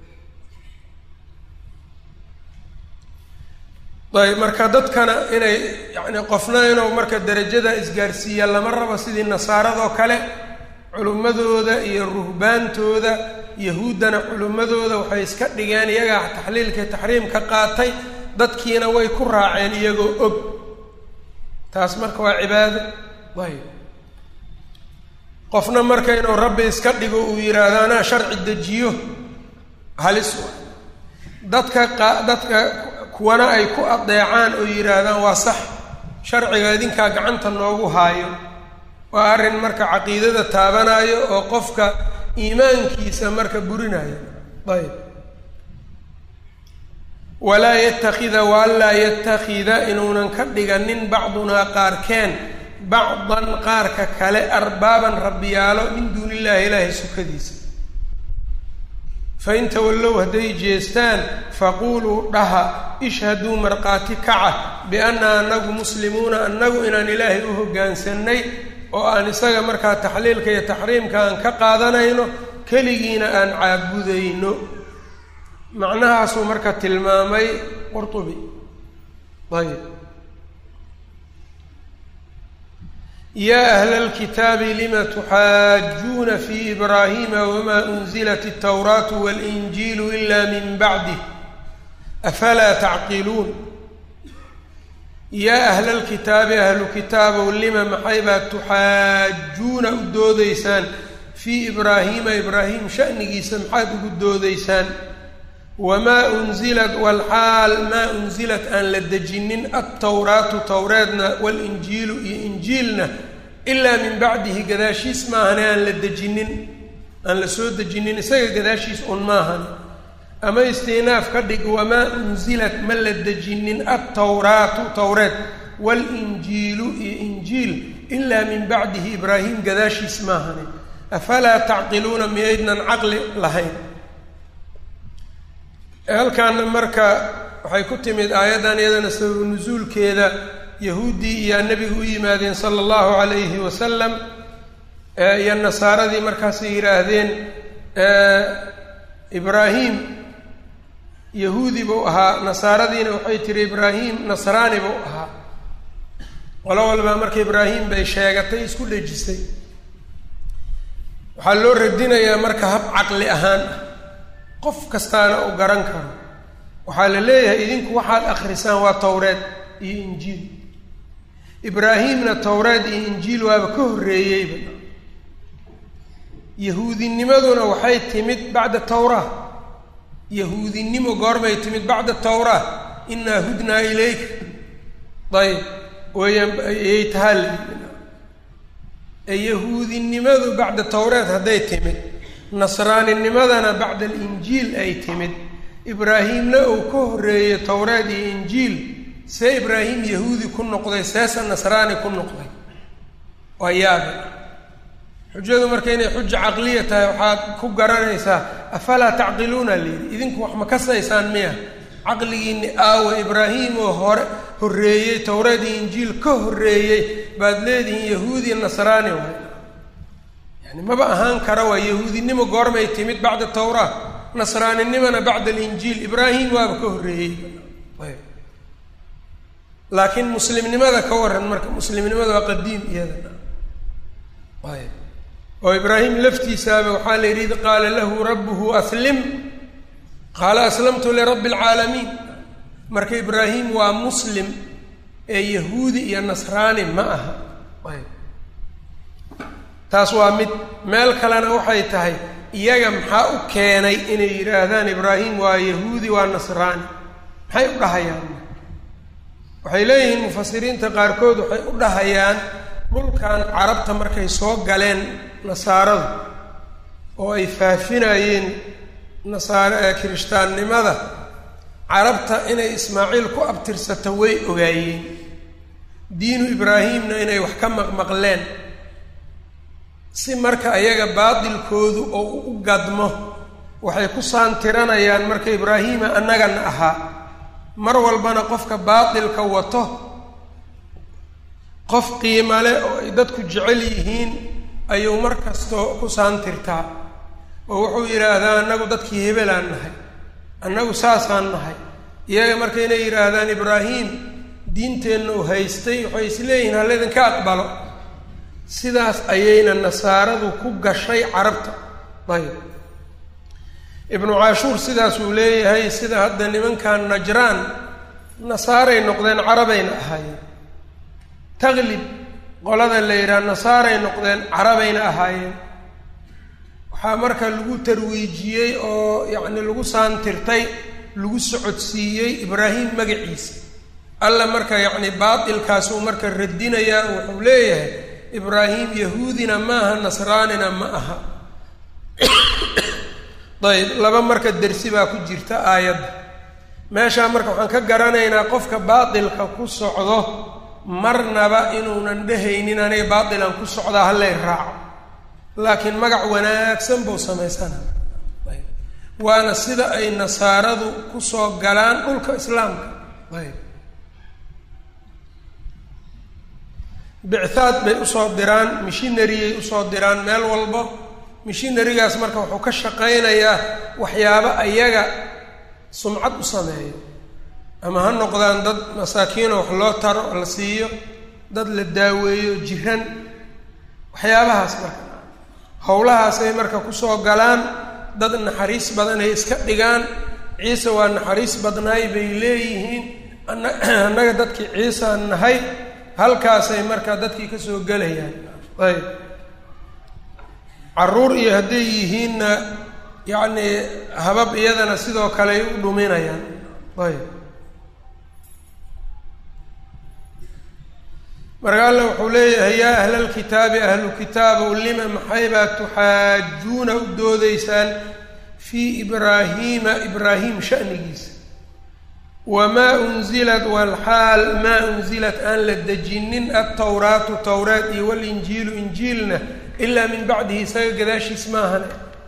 ayb marka dadkana inay yani qofna inuu marka derajada isgaarsiiya lama rabo sidii nasaaradoo kale culimmadooda iyo ruhbaantooda yahuuddana culimmadooda waxay iska dhigeen iyagaa taxliilka taxriim ka qaatay dadkiina way ku raaceen iyagoo og taas marka waa cibaado ayb qofna marka inuu rabbi iska dhigo uu yidhaahdo anaa sharci dejiyo halis dadka qa dadka kuwana ay ku adeecaan oo yidhaahdaan waa sax sharciga idinkaa gacanta noogu haayo waa arrin marka caqiidada taabanayo oo qofka iimaankiisa marka burinayo ayb walaa yatakida waanlaa yatakida inuunan ka dhiganin bacdunaa qaarkeen bacdan qaarka kale arbaaban rabbiyaalo min duuni illahi ilaahay sukadiisa fain tawallow hadday jeestaan faquuluu dhaha ishhaduu markhaati kaca bianna anagu muslimuuna annagu inaan ilaahay u hoggaansanay oo aan isaga markaa taxliilka iyo taxriimka aan ka qaadanayno keligiina aan caabudayno macnahaasuu marka tilmaamay qurtubi ayb yaa ahla alkitaabi lima tuxaajuuna fi ibraahima wama unzilat altawraatu walinjiilu ila min bacdih afalaa tacqiluun yaa ahla lkitaabi ahlu kitaabow lima maxay baa tuxaajuuna u doodaysaan fii ibraahiima ibraahim sha'nigiisa maxaad ugu doodaysaan wamaa unzilat walxaal maa unzilat aan la dejinin altawraatu towreedna walinjiilu iyo injiilna ilaa min bacdihi gadaashiis maahane aan la dejinin aan la soo dejinin isaga gadaashiis un maahane ama istinaaf ka dhig wamaa unzilat ma la dejinin altawraatu towreed walinjiilu iyo injiil ilaa min bacdihi ibraahim gadaashiis maahane afalaa tacqiluuna miyaydnan caqli lahayn halkaana marka waxay ku timid aayaddan iyadana sababu nusuulkeeda yahuuddii iyaa nebiga u yimaadeen sala allahu calayhi wasalam iyo nasaaradii markaasay yidhaahdeen ibraahim yahuudi buu ahaa nasaaradiina waxay tiri ibraahim nasraani buu ahaa qolo walbaa marka ibraahim bay sheegatay isku dhejisay waxaa loo radinayaa marka hab caqli ahaan ah qof kastaana uu garan karo waxaa la leeyahay idinku waxaad akhrisaan waa towreed iyo injiil ibraahimna towreed iyo injiil waaba ka horreeyeyba yahuudinimaduna waxay timid bacda tawraa yahuudinimo goorbay timid bacda tawraa inaa hudnaa ilayka ayb weyaan ayay tahaa yahuudinimadu bacda towreed hadday timid nasraaninimadana bacda alinjiil ay timid ibraahimna uu ka horreeyey towreed iyo injiil see ibraahim yahuudi ku noqday seesa nasraani ku noqday waa yaabe xujadu marka inay xuja caqliya tahay waxaad ku garanaysaa afalaa tacqiluuna layidhi idinku wax ma kasaysaan miya caqligiinni aawe ibraahim oo hore horreeyey towreed iyo injiil ka horreeyey baad leedihiin yahuudi nasraani waay yani maba ahaan kara waa yahuudinimo goormay timid bacda tawraa nasraaninimona bacda alinjiil ibraahim waaba ka horreeyey ayb laakiin muslimnimada ka waran marka muslimnimada waa qadiim iyada ayb oo ibraahim laftiisaaba waxaa la yidhi id qaala lahu rabbuhu aslim qaala aslamtu lirabbi alcaalamiin marka ibraahim waa muslim ee yahuudi iyo nasraani ma aha ayb taas waa mid meel kalena waxay tahay iyaga maxaa u keenay inay yidhaahdaan ibraahim waa yahuudi waa nasraani maxay u dhahayaan waxay leeyihiin mufasiriinta qaarkood waxay u dhahayaan dhulkan carabta markay soo galeen nasaaradu oo ay faafinayeen nasaare kirishtaannimada carabta inay ismaaciil ku abtirsato way ogaayeen diinu ibraahimna inay wax ka maqmaqleen si marka ayaga baatilkoodu oo u gadmo waxay ku saantiranayaan marka ibraahiima annagana ahaa mar walbana qofka baatilka wato qof qiima leh oo ay dadku jecel yihiin ayuu mar kastoo ku saantirtaa oo wuxuu yidhaahdaa annagu dadkii hebelaan nahay annagu saasaan nahay iyaga marka inay yidhaahdaan ibraahim diinteenna uu haystay waxay isleeyihiin halidinka aqbalo sidaas ayayna nasaaradu ku gashay carabta ayb ibnu caashuur sidaasuu leeyahay sida hadda nimankan najraan nasaaray noqdeen carabayna ahaayeen taqlib qolada la yidhaha nasaaray noqdeen carabayna ahaayeen waxaa marka lagu tarwiijiyey oo yacni lagu saantirtay lagu socodsiiyey ibraahim magaciisa alla marka yacni baatilkaasuu marka radinayaa wuxuu leeyahay ibraahim yahuudina maaha nasraanina ma aha ayb laba marka dersi baa ku jirta aayadda meeshaa marka waxaan ka garanaynaa qofka baatilka ku socdo marnaba inuunan dhehaynin aniga baatilan ku socdaa hallay raaco laakiin magac wanaagsan buu samaysana ayb waana sida ay nasaaradu kusoo galaan dhulka islaamka ayb bicthaad bay usoo diraan mishinariyay usoo diraan meel walbo mishinarigaas marka wuxuu ka shaqaynayaa waxyaabo ayaga sumcad u sameeyo ama ha noqdaan dad masaakiino wax loo taro la siiyo dad la daaweeyo jiran waxyaabahaas marka howlahaasay marka kusoo galaan dad naxariis badan ay iska dhigaan ciise waa naxariis badnaay bay leeyihiin annaga dadkii ciisaan nahay halkaasay markaa dadkii ka soo gelayaan ayb caruur iyo hadday yihiinna yacni habab iyadana sidoo kale ay u dhuminayaan ayb marka alla wuxuu leeyahay yaa ahla alkitaabi ahlu kitaabow lima maxaybaa tuxaajuuna u doodaysaan fii ibraahiima ibraahim sha'nigiisa wamaa unzilat walxaal maa unzilat aan la dejinin altawraatu towraat iyo walinjiilu injiilna ilaa min bacdihi isaga gadaashiis maahane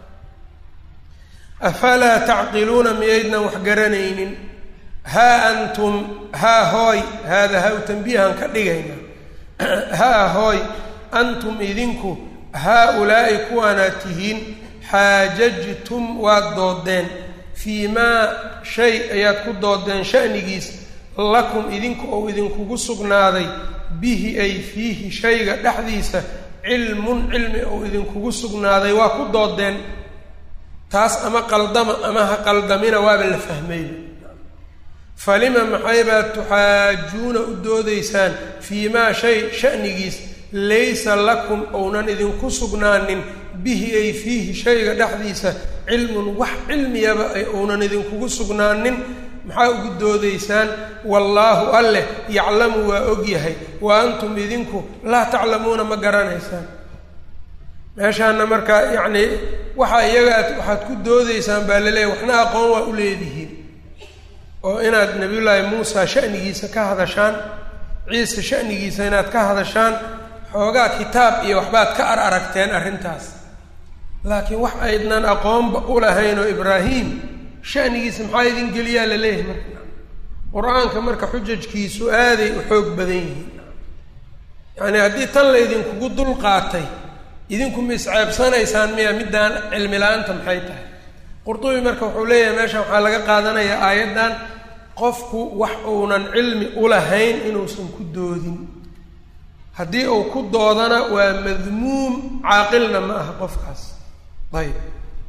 afalaa tacqiluuna miyaydnan wax garanaynin haa antum haa hooy haada ha u tanbiihan ka dhigayna haa hooy antum idinku haa-ulaa'i kuwaanaad tihiin xaajajtum waad doodeen fii maa shay ayaad ku doodeen sha'nigiis lakum idinku ou idinkugu sugnaaday bihi ay fiihi shayga dhexdiisa cilmun cilmi ou idinkugu sugnaaday waa ku doodeen taas ama qaldama ama ha qaldamina waaba la fahmayba falima maxaybaad tuxaajuuna u doodaysaan fii maa shay sha'nigiis laysa lakum ounan idinku sugnaanin bihi ay fiihi shayga dhexdiisa cilmun wax cilmiyaba ay ounan idinkugu sugnaanin maxaa ugu doodaysaan wallaahu alleh yaclamu waa ogyahay wa antum idinku laa taclamuuna ma garanaysaan meeshaana markaa yacnii waxaa iyaga aad waxaad ku doodaysaan baa laleeyahy waxna aqoon waa u leedihiin oo inaad nabiyullaahi muusa sha'nigiisa ka hadashaan ciise sha'nigiisa inaad ka hadashaan xoogaa kitaab iyo waxbaad ka ar aragteen arrintaas laakiin wax aydnan aqoonba u lahayn oo ibraahim sha'nigiisa maxaa idin geliyaa la leeyahay marka qur-aanka marka xujajkiisu aaday u xoog badan yihiin yacnii haddii tan la idinkugu dul qaatay idinku ma isceebsanaysaan miya middaan cilmi la-aanta maxay tahay qurdubi marka wuxuu leeyahay meeshan waxaa laga qaadanayaa aayaddan qofku wax uunan cilmi u lahayn inuusan ku doodin haddii uu ku doodana waa madmuum caaqilna ma aha qofkaas ayb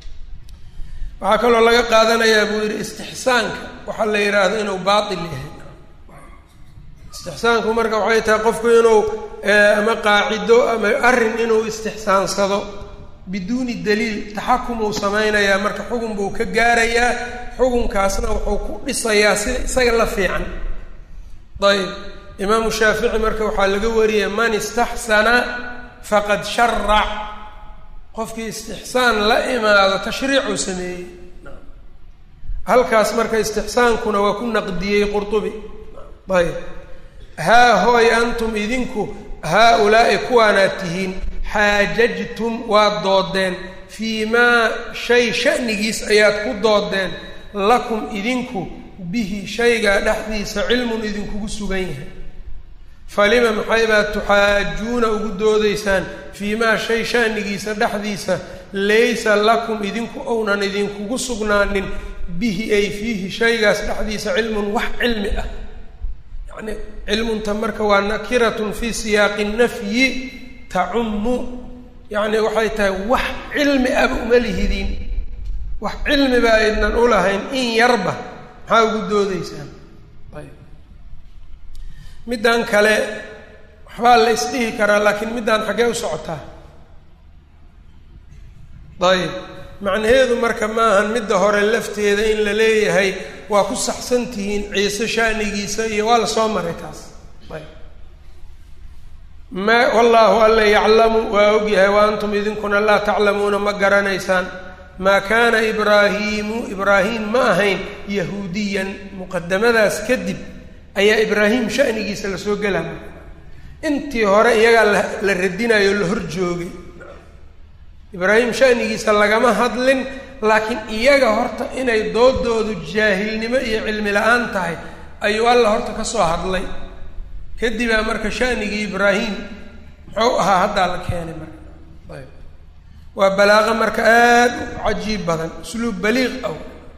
waxaa kaloo laga qaadanayaa buu yidhi istixsaanka waxaa la yidhaahdo inuu baatil yahay istixsaanku marka waxay tahay qofku inuu ama qaacido ama arrin inuu istixsaansado biduuni daliil taxakum uu samaynayaa marka xugun buu ka gaarayaa xukunkaasna wuxuu ku dhisayaa sida isaga la fiican ayb imaamu shaafici marka waxaa laga wariyay man istaxsana faqad sharac qofkii istixsaan la imaado tashriicuu sameeyey halkaas marka istixsaankuna waa ku naqdiyey qurtubi ayb haa hooy antum idinku haa-ulaa'i kuwaanaad tihiin xaajajtum waad doodeen fii maa shay sha'nigiis ayaad ku doodeen lakum idinku bihi shaygaa dhexdiisa cilmun idinkugu sugan yahay falima maxaybaad tuxaajuuna ugu doodaysaan fii maa shay sha'nigiisa dhexdiisa laysa lakum idinku ounan idinkugu sugnaanin bihi ay fiihi shaygaas dhexdiisa cilmun wax cilmi ah yacni cilmunta marka waa nakiratun fii siyaaqi nafyi tacummu yacni waxay tahay wax cilmi aba uma lihidiin wax cilmiba aydnan u lahayn in yarba maxaa ugu doodaysaan ayb middan kale waxbaa la isdhihi karaa laakiin middaan xaggee u socotaa ayb macnaheedu marka maahan midda hore lafteeda in la leeyahay waa ku saxsan tihiin ciise sha'nigiisa iyo waa la soo maray taas ayb ma wallaahu alla yaclamu waa ogyahay wa antum idinkuna laa taclamuuna ma garanaysaan maa kaana ibraahiimu ibraahim ma ahayn yahuudiyan muqadamadaas kadib ayaa ibraahim sha'nigiisa lasoo gelaya intii hore iyagaa la radinayo la hor joogay ibraahim sha'nigiisa lagama hadlin laakiin iyaga horta inay doodoodu jaahilnimo iyo cilmi la-aan tahay ayuu alla horta ka soo hadlay kadibaa marka sha'nigii ibraahim muxuu ahaa haddaa la keenay marka ayb waa balaaqo marka aada u cajiib badan usluub baliiq aw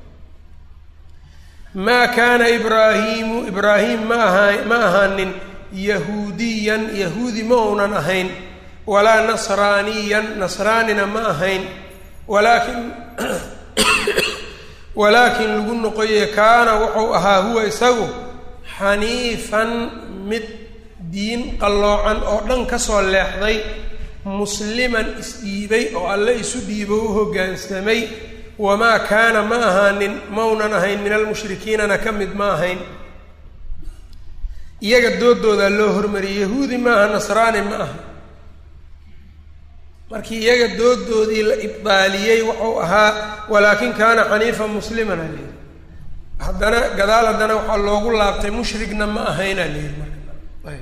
maa kaana ibraahiimu ibraahim ma ahaa ma ahaanin yahuudiyan yahuudi ma uunan ahayn walaa nasraaniyan nasraanina ma ahayn walaakin walaakin lagu noqoye kaana wuxuu ahaa huwa isagu xaniifan mid diin qalloocan oo dhan ka soo leexday musliman isdhiibay oo alle isu dhiibo u hoggaansamay wamaa kaana ma ahaanin maunan ahayn min almushrikiinana ka mid ma ahayn iyaga doodoodaa loo hormariyey yahuudi maaha nasraani ma aha markii iyaga doodoodii la ibdaaliyey wuxuu ahaa walaakin kaana xaniifan musliman aleyhi haddana gadaal haddana waxaa loogu laabtay mushrigna ma ahayn aleyhi marka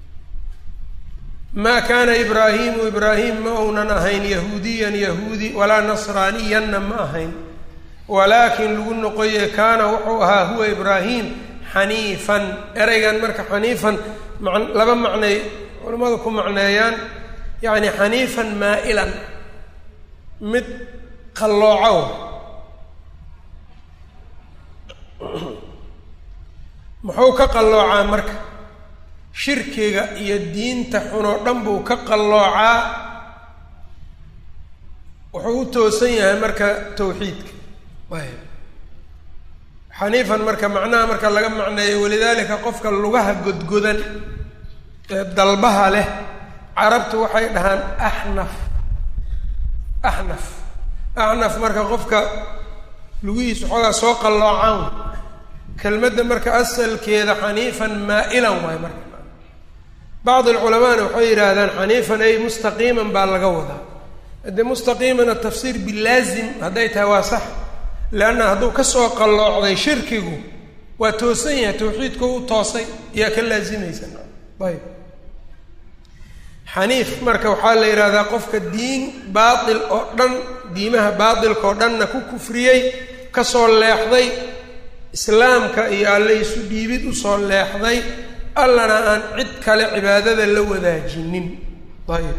maa kaana ibraahimu ibraahim ma uunan ahayn yahuudiyan yahuudi walaa nasraaniyanna ma ahayn walaakin lagu noqoye kaana wuxuu ahaa huwa ibraahim xaniifan ereygan marka xaniifan ma laba macnay culimmadu ku macneeyaan yacni xaniifan maa'ilan mid qalloocow muxuu ka qalloocaa marka shirkiga iyo diinta xunoo dhan buu ka qalloocaa wuxuu u toosan yahay marka tawxiidka xaniifan marka macnaha marka laga macneeyo walidaalika qofka lugaha godgodan ee dalbaha leh carabtu waxay dhahaan axnaf axnaf axnaf marka qofka lugihiisu xoogaa soo qalloocaan kelmadda marka asalkeeda xaniifan maa'ilan waay marka bacd alculamaana waxay yidhaahdaan xaniifan ay mustaqiiman baa laga wadaa haddee mustaqiimana tafsiir bilaazim hadday tahay waa sax leanna hadduu ka soo qalloocday shirkigu waa toosan yahay tawxiidku u toosay iyaa ka laazimaysa ayb xaniif marka waxaa la yidhahdaa qofka diin baatil oo dhan diimaha baatilka oo dhanna ku kufriyey kasoo leexday islaamka iyo alle isu dhiibid usoo leexday allana aan cid kale cibaadada la wadaajinin ayb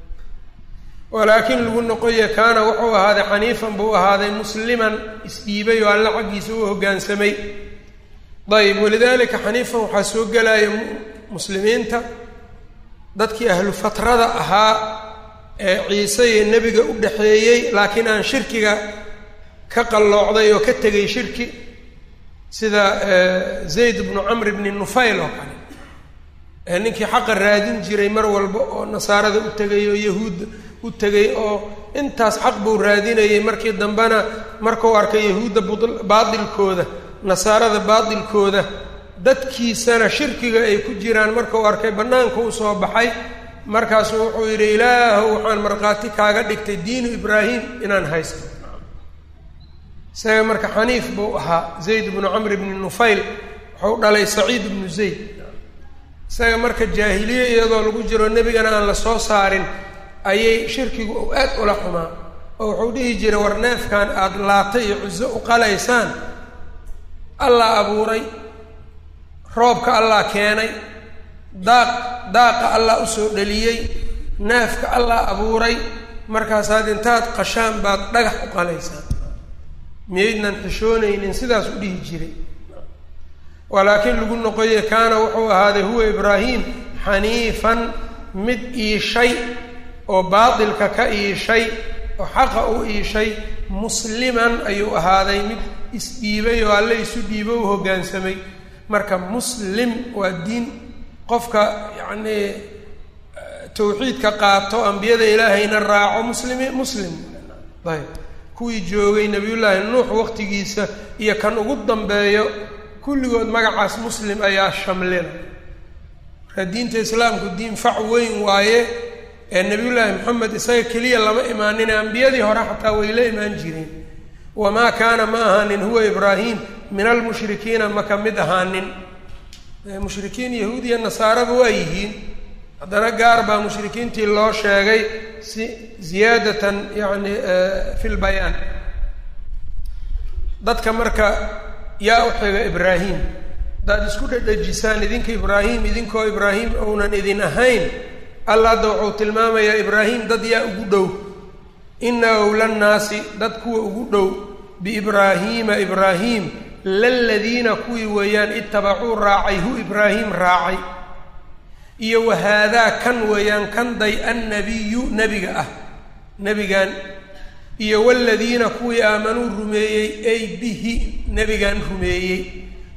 walaakin lagu noqoye kaana wuxuu ahaaday xaniifan buu ahaaday musliman isdhiibay oo alle xaggiisa u hoggaansamay ayb walidaalika xaniifan waxaa soo gelaya muslimiinta dadkii ahlu fatrada ahaa ee ciise iyo nebiga u dhexeeyey laakiin aan shirkiga ka qalloocday oo ka tegay shirki sida zayd bnu camr bni nufayl oo kale ee ninkii xaqa raadin jiray mar walba oo nasaarada u tegay oo yahuudda u tegay oo intaas xaq buu raadinayay markii dambena markuu arkay yahuudda baatilkooda nasaarada baatilkooda dadkiisana shirkiga ay ku jiraan markuu arkay bannaanka u soo baxay markaasuu wuxuu yidhi ilaahow waxaan markhaati kaaga dhigtay diinu ibraahim inaan haysto isaga marka xaniif buu ahaa zayd bnu camr bni nufayl wuxuu dhalay saciid bnu zayd isaga marka jaahiliye iyadoo lagu jiro nebigana aan la soo saarin ayay shirkigu u aad ula xumaa oo wuxuu dhihi jiray war neefkan aada laata iyo cuso u qalaysaan allah abuuray roobka allah keenay daaq daaqa allah usoo dhaliyey neefka allah abuuray markaasaad intaad qashaan baad dhagax u qalaysaan miyaydnan xishoonaynin sidaas u dhihi jiray walaakiin lagu noqoye kaana wuxuu ahaaday huwa ibraahim xaniifan mid iishay oo baatilka ka iishay oo xaqa u iishay musliman ayuu ahaaday mid isdhiibay oo alle isu dhiibo u hoggaansamay marka muslim waa diin qofka yacnii tawxiidka qaato ambiyada ilaahayna raaco muslimi muslim ayb kuwii joogay nebiyullaahi nuux waqtigiisa iyo kan ugu dambeeyo kulligood magacaas muslim ayaa shamlina marka diinta islaamku diin fac weyn waaye ee nebiyullaahi moxamed isaga keliya lama imaanin ambiyadii hore xataa way la imaan jireen wamaa kaana ma ahaanin huwa ibraahim min almushrikiina ma ka mid ahaanin mushrikiin yahuudiya nasaaraba waa yihiin haddana gaar baa mushrikiintii loo sheegay si ziyaadatan yani fi lbayaan dadka marka yaa u xiga ibraahim haddaad isku dhedhejisaan idinka ibraahim idinkoo ibraahim ounan idin ahayn alla hadda wuxuu tilmaamayaa ibraahim dad yaa ugu dhow ina owlannaasi dad kuwa ugu dhow biibraahiima ibraahim laladiina kuwii weeyaan itabacuu raacay hu ibraahim raacay iyo wahaadaa kan weeyaan kan day annabiyu nebiga ah nebigan iyo waladiina kuwii aamanuu rumeeyey ay bihi nebigan rumeeyey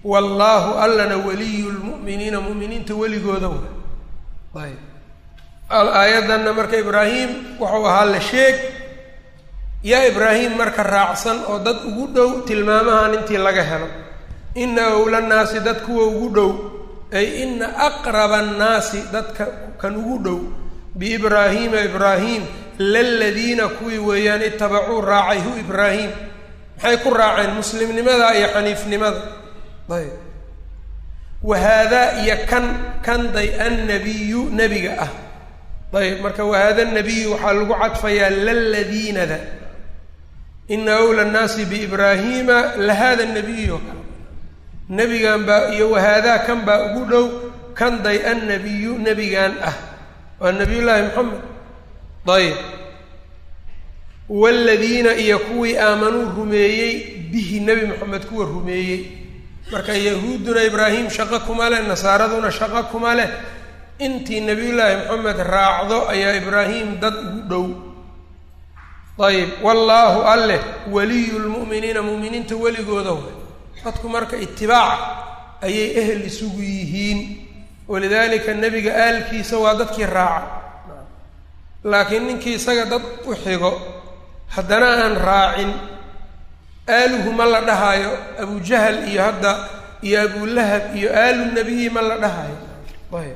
wallaahu allana waliyu lmu'miniina mu'miniinta weligooda wa ayb aayaddanna marka ibraahim wuxuu ahaa la sheeg yaa ibraahim marka raacsan oo dad ugu dhow tilmaamahan intii laga helo ina owla nnaasi dad kuwa ugu dhow ay ina aqraba annaasi dadka kan ugu dhow biibraahiima ibraahim laladiina kuwii weeyaan itabacuu raacay hu ibraahim maxay ku raaceen muslimnimada iyo xaniifnimada ayb wahaadaa iyo kan kanday annabiyu nebiga ah ayb marka wahaada nabiyu waxaa lagu cadfayaa laladiinada ina awla nnaasi biibraahiima lahada nabiyu nebigan baa iyo wahaadaa kan baa ugu dhow kanday annabiyu nebigan ah waa nabiy llaahi moxamed ayb waaladiina iyo kuwii aamanuu rumeeyey bihi nebi moxamed kuwa rumeeyey marka yahuudduna ibraahim shaqo kuma leh nasaaraduna shaqo kuma leh intii nebiyullaahi moxamed raacdo ayaa ibraahim dad ugu dhow ayb wallaahu alleh waliyu lmu'miniina mu'miniinta weligooda way dadku marka itibaac ayay ehel isugu yihiin walidaalika nebiga aalkiisa waa dadkii raaca laakiin ninkii isaga dad u xigo haddana aan raacin aaluhu ma la dhahaayo abujahal iyo hadda iyo abulahab iyo aalu nebiyi ma la dhahayo ayb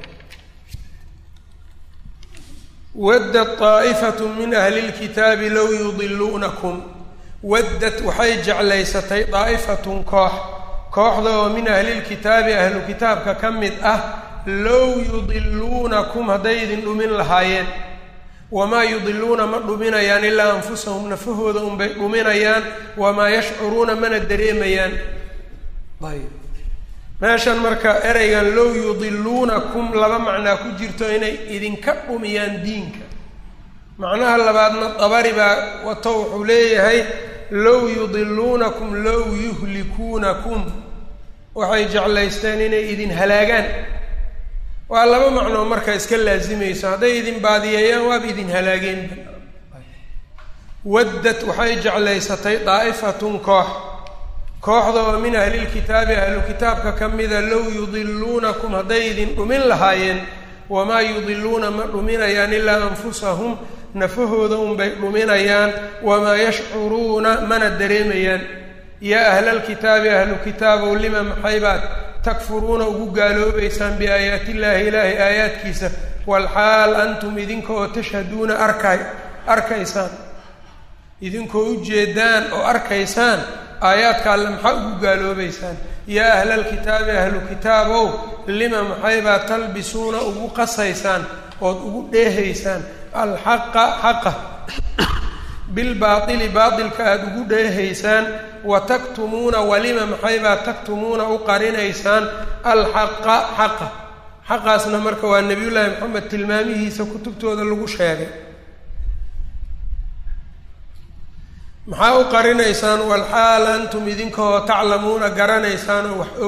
waddat taa'ifatu min ahli lkitaabi low yudiluunakum waddad waxay jeclaysatay daa'ifatun koox kooxda oo min ahlilkitaabi ahlu kitaabka ka mid ah low yudiluunakum hadday idin dhumin lahaayeen wamaa yudiluuna ma dhuminayaan ilaa anfusahum nafahooda unbay dhuminayaan wamaa yashcuruuna mana dareemayaan ayb meeshan marka ereygan low yudiluunakum laba macnaa ku jirto inay idinka dhumiyaan diinka macnaha labaadna dabari baa wato wuxuu leeyahay low yudiluunakum low yuhlikuunakum waxay jeclaysteen inay idin halaagaan waa laba macnoo marka iska laasimayso hadday idin baadiyeeyaan waaba idin halaageenba waddad waxay jeclaysatay daa'ifatun koox kooxda oo min ahlilkitaabi ahlu kitaabka ka mida low yudiluunakum hadday idin dhumin lahaayeen wamaa yudiluuna ma dhuminayaan ilaa anfusahum nafahooda unbay dhuminayaan wamaa yashcuruuna mana dareemayaan yaa ahlalkitaabi ahlu kitaabow lima maxaybaad takfuruuna ugu gaaloobaysaan biaayaati illaahi ilaahay aayaadkiisa walxaal antum idinka oo tashhaduuna arkay arkaysaan idinkoo ujeedaan oo arkaysaan aayaadka alle maxaa ugu gaaloobaysaan yaa ahlalkitaabi ahlu kitaabow lima maxaybaa talbisuuna ugu qasaysaan ood ugu dheehaysaan alxaqa xaqa bilbaaili baailka aada ugu dheehaysaan wa taktumuuna walima maxaybaa taktumuuna u qarinaysaan alxaqa xaqa xaqaasna marka waa nebiyullaahi maxamed tilmaamihiisa kutubtooda lagu sheegay maxaa u qarinaysaan walxaal antum idinkoo taclamuuna garanaysaan oo wax og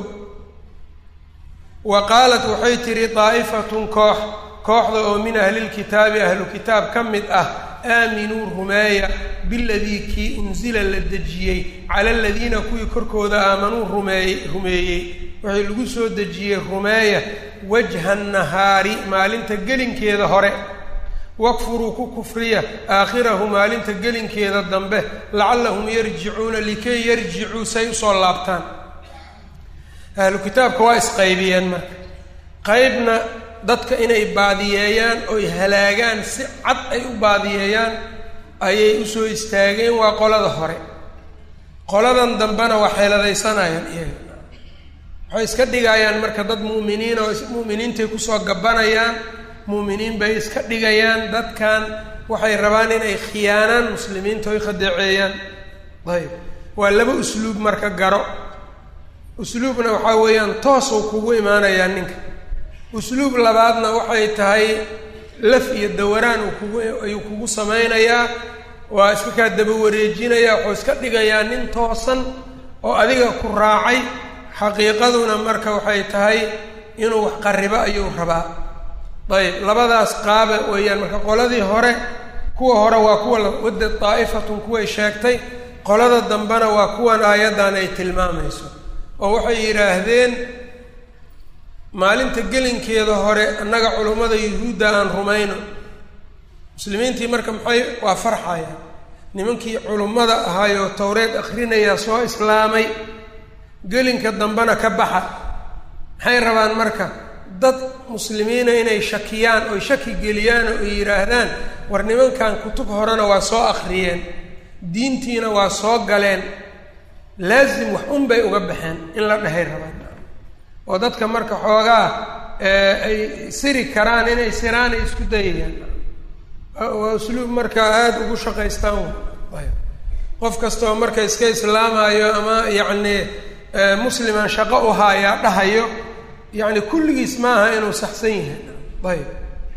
wa qaalat waxay tidhi daa'ifatun koox kooxda oo min ahlilkitaabi ahlu kitaab ka mid ah aaminuu rumeeya biladii kii unsila la dejiyey cala aladiina kuwii korkooda aamanuu rumeeyey rumeeyey waxay lagu soo dejiyey rumeeya wajha nahaari maalinta gelinkeeda hore wakfuruu ku kufriya aakhirahu maalinta gelinkeeda dambe lacallahum yarjicuuna likay yarjicuu say usoo laabtaan ahlu kitaabka waa isqaybiyeen marka qaybna dadka inay baadiyeeyaan oy halaagaan si cad ay u baadiyeeyaan ayay usoo istaageen waa qolada hore qoladan dambena waa xeeladaysanayaan iyaga waxay iska dhigayaan marka dad mu'miniin oo mu'miniintay kusoo gabanayaan mu'miniin bay iska dhigayaan dadkan waxay rabaan inay khiyaanaan muslimiinta oy khadeeceeyaan ayb waa laba usluub marka garo usluubna waxaa weeyaan toosuu kugu imaanayaa ninka usluub labaadna waxay tahay laf iyo dawaraan uu kugu ayuu kugu samaynayaa waa iska kaa daba wareejinayaa wuxuu iska dhigayaa nin toosan oo adiga ku raacay xaqiiqaduna marka waxay tahay inuu wax qarribo ayuu rabaa ayb labadaas qaaba weeyaan marka qoladii hore kuwa hore waa kuwa wadda daa'ifatun kuway sheegtay qolada dambena waa kuwan aayaddan ay tilmaamayso oo waxay yidhaahdeen maalinta gelinkeeda hore annaga culummada yuhuudda aan rumayno muslimiintii marka maxay waa farxaya nimankii culummada ahaayoo towreed akhrinayaa soo islaamay gelinka dambena ka baxa maxay rabaan marka dad muslimiina inay shakiyaan oy shaki geliyaan oo ay yidhaahdaan war nimankan kutub horena waa soo akhriyeen diintiina waa soo galeen laasim wax un bay uga baxeen in la dhahay rabaan oo dadka marka xoogaa ay siri karaan inay siraan ay isku dayayaan waa usluub marka aada ugu shaqaystaan ayb qof kastoo marka iska islaamayo ama yacni musliman shaqo u haayaa dhahayo yacni kulligiis maaha inuu saxsan yahay ayb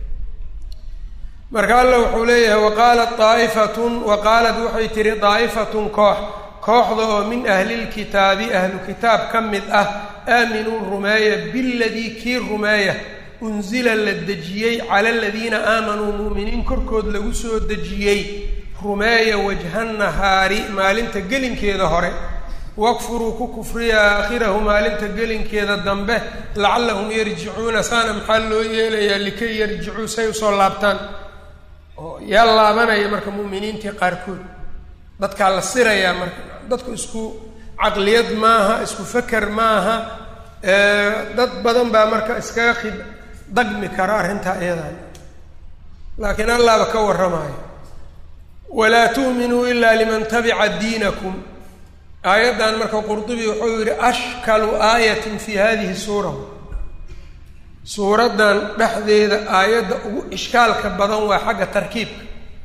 marka alla wuxuu leeyahay waqaalat daa'ifatun wa qaalat waxay tihi daa'ifatun koox kooxda oo min ahlilkitaabi ahlu kitaab ka mid ah aaminuu rumeeya biladii kii rumeeya unsila la dejiyey cala aladiina aamanuu mu'miniin korkood lagu soo dejiyey rumeeya wajha nahaari maalinta gelinkeeda hore wakfuruu ku kufriya aakhirahu maalinta gelinkeeda dambe lacallahum yarjicuuna saana maxaa loo yeelayaa likay yarjicuu say usoo laabtaan oo yaa laabanaya marka mu'miniintii qaarkood dadkaa la sirayaa marka dadku isku caqliyad maaha isku feker maaha dad badan baa marka iskaga khid dagmi kara arrintaa iyadan laakiin allaaba ka warramaayo walaa tu'minuu ilaa liman tabica diinakum aayaddan marka qurdubi wuxuu yidhi ashkalu aayatin fi hadihi suura suuraddan dhexdeeda aayadda ugu ishkaalka badan waa xagga tarkiibka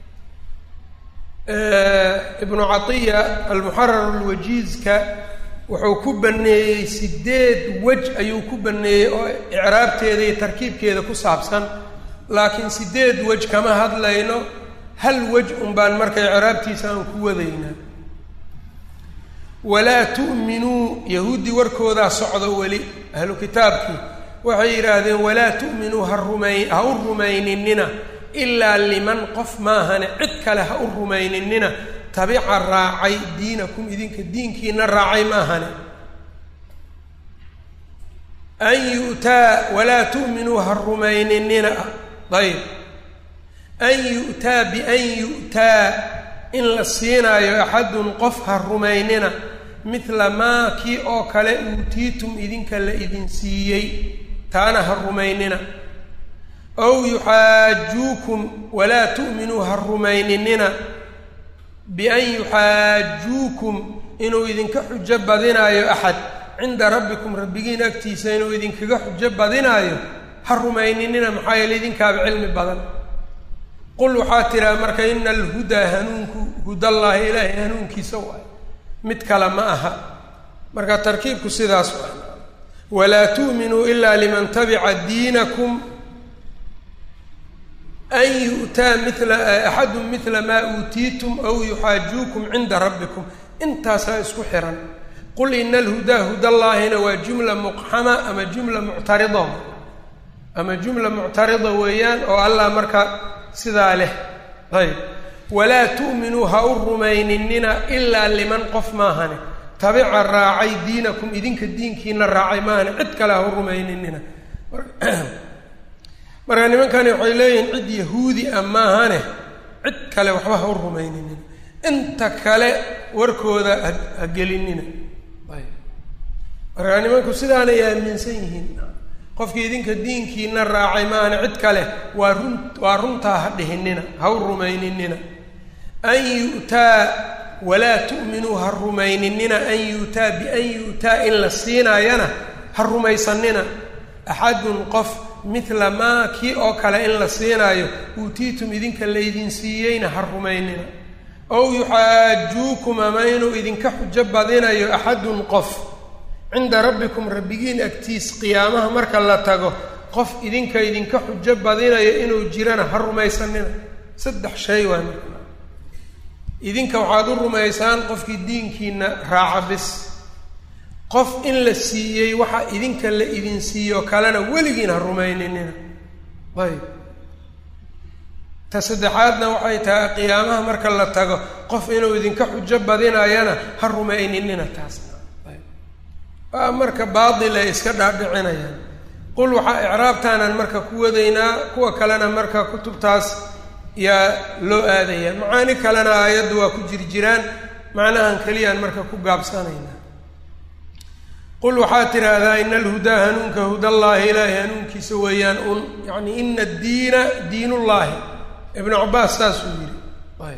ibnu catiya almuxarar alwajiizka wuxuu ku baneeyey sideed wej ayuu ku baneeyey oo icraabteeda iyo tarkiibkeeda ku saabsan laakiin sideed wej kama hadlayno hal wej un baan marka icraabtiisa aan ku wadaynaa walaa tu'minuu yahuuddii warkoodaa socdo weli ahlu kitaabkii waxay yidhaahdeen walaa tu'minuu ha rumay ha u rumayninina ilaa liman qof maahane cid kale ha u rumayninina tabica raacay diinakum idinka diinkiina raacay maahane an yu'taa walaa tu'minuu ha rumayninina ayb an yu'taa bian yu'taa in la siinaayo axadun qof ha rumaynina midla maa kii oo kale uutiitum idinka la idin siiyey taana ha rumaynina ow yuxaajuukum walaa tu'minuu ha rumayninina bian yuxaajuukum inuu idinka xujo badinaayo axad cinda rabbikum rabbigiin agtiisa inuu idinkaga xujo badinaayo ha rumayninina maxaa yeele idinkaaba cilmi badan qul waxaa tiraa marka ina alhudaa hanuunku hudallaahi ilaahay hanuunkiisa waay mid kale ma aha marka tarkiibku sidaas waa walaa tu'minuu ilaa liman tabica diinakum an yu'taa mila axadun midla maa uutiitum aw yuxaajuukum cinda rabbikum intaasaa isku xihan qul ina alhudaa hudallaahina waa jumla muqxama ama jumla muctarida ama jumla muctarida weeyaan oo allah marka sidaa leh ayb walaa tu'minuu ha u rumayninina ilaa liman qof maahane tabica raacay diinakum idinka diinkiina raacay maahane cid kale ha u rumayninina marka nimankani waxay leeyihiin cid yahuudi ah maahane cid kale waxba ha u rumayninina inta kale warkooda ha gelinina ayb marka nimanku sidaanay aaminsan yihiin qofkii idinka diinkiina raacay maahane cid kale waa run waa runtaa ha dhihinina ha u rumayninina an yu'taa walaa tu'minuu ha rumayninina an yu'taa bian yu'taa in la siinaayana ha rumaysanina axadun qof midla maa kii oo kale in la siinaayo uutiitum idinka laydin siiyeyna ha rumaynina ow yuxaajuukum ama inuu idinka xujo badinayo axadun qof cinda rabbikum rabbigiin agtiis qiyaamaha marka la tago qof idinka idinka xujo badinayo inuu jirana ha rumaysanina saddex shay waa idinka waxaad u rumaysaan qofkii diinkiina raaca bis qof in la siiyey waxa idinka la idin siiyo kalena weligiin ha rumayninina ayb ta saddexaadna waxay tahay qiyaamaha marka la tago qof inuu idinka xujo badinayana ha rumayninina taasna ayb waa marka baatil ay iska dhaadhicinayaan qul waxaa icraabtaanaan marka ku wadaynaa kuwa kalena marka kutubtaas yaa loo aadaya macaani kalena aayaddu waa ku jiri jiraan macnahan keliyaan marka ku gaabsanaynaa qul waxaad tidhaahdaa ina alhudaa hanuunka hudallaahi ilaahay hanuunkiisa weeyaan un yacni ina addiina diinullaahi ibnu cabaas saasuu yidhi ayb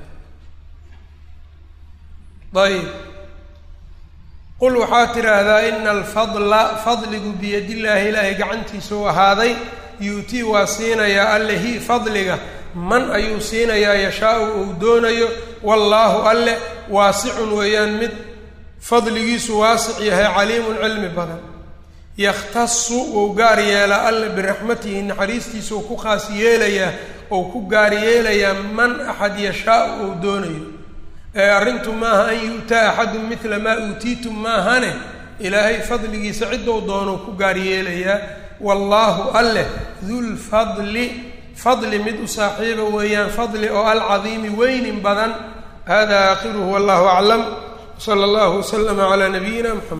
ayb qul waxaad tidhaahdaa ina alfadla fadligu biyadillaahi ilaahay gacantiisa u ahaaday yuutii waa siinayaa allehi fadliga man ayuu siinayaa yashaa-u uu doonayo wallaahu alle waasicun weeyaan mid fadligiisu waasic yahay caliimun cilmi badan yakhtasu wou gaar yeelaa alle biraxmatihi naxariistiisuu ku khaas yeelayaa ou ku gaar yeelayaa man axad yashaa-u uu doonayo ee arrintu maaha an yu'taa axadun midla maa uutiitum maahane ilaahay fadligiisa ciddou doonuu ku gaar yeelayaa wallaahu alleh dulfadli fadli mid u saaxiiba weeyaan fadli oo alcadiimi weynin badan hada aakhiruhu wallahu aclam sala allahu waslama calaa nabiyina mxamed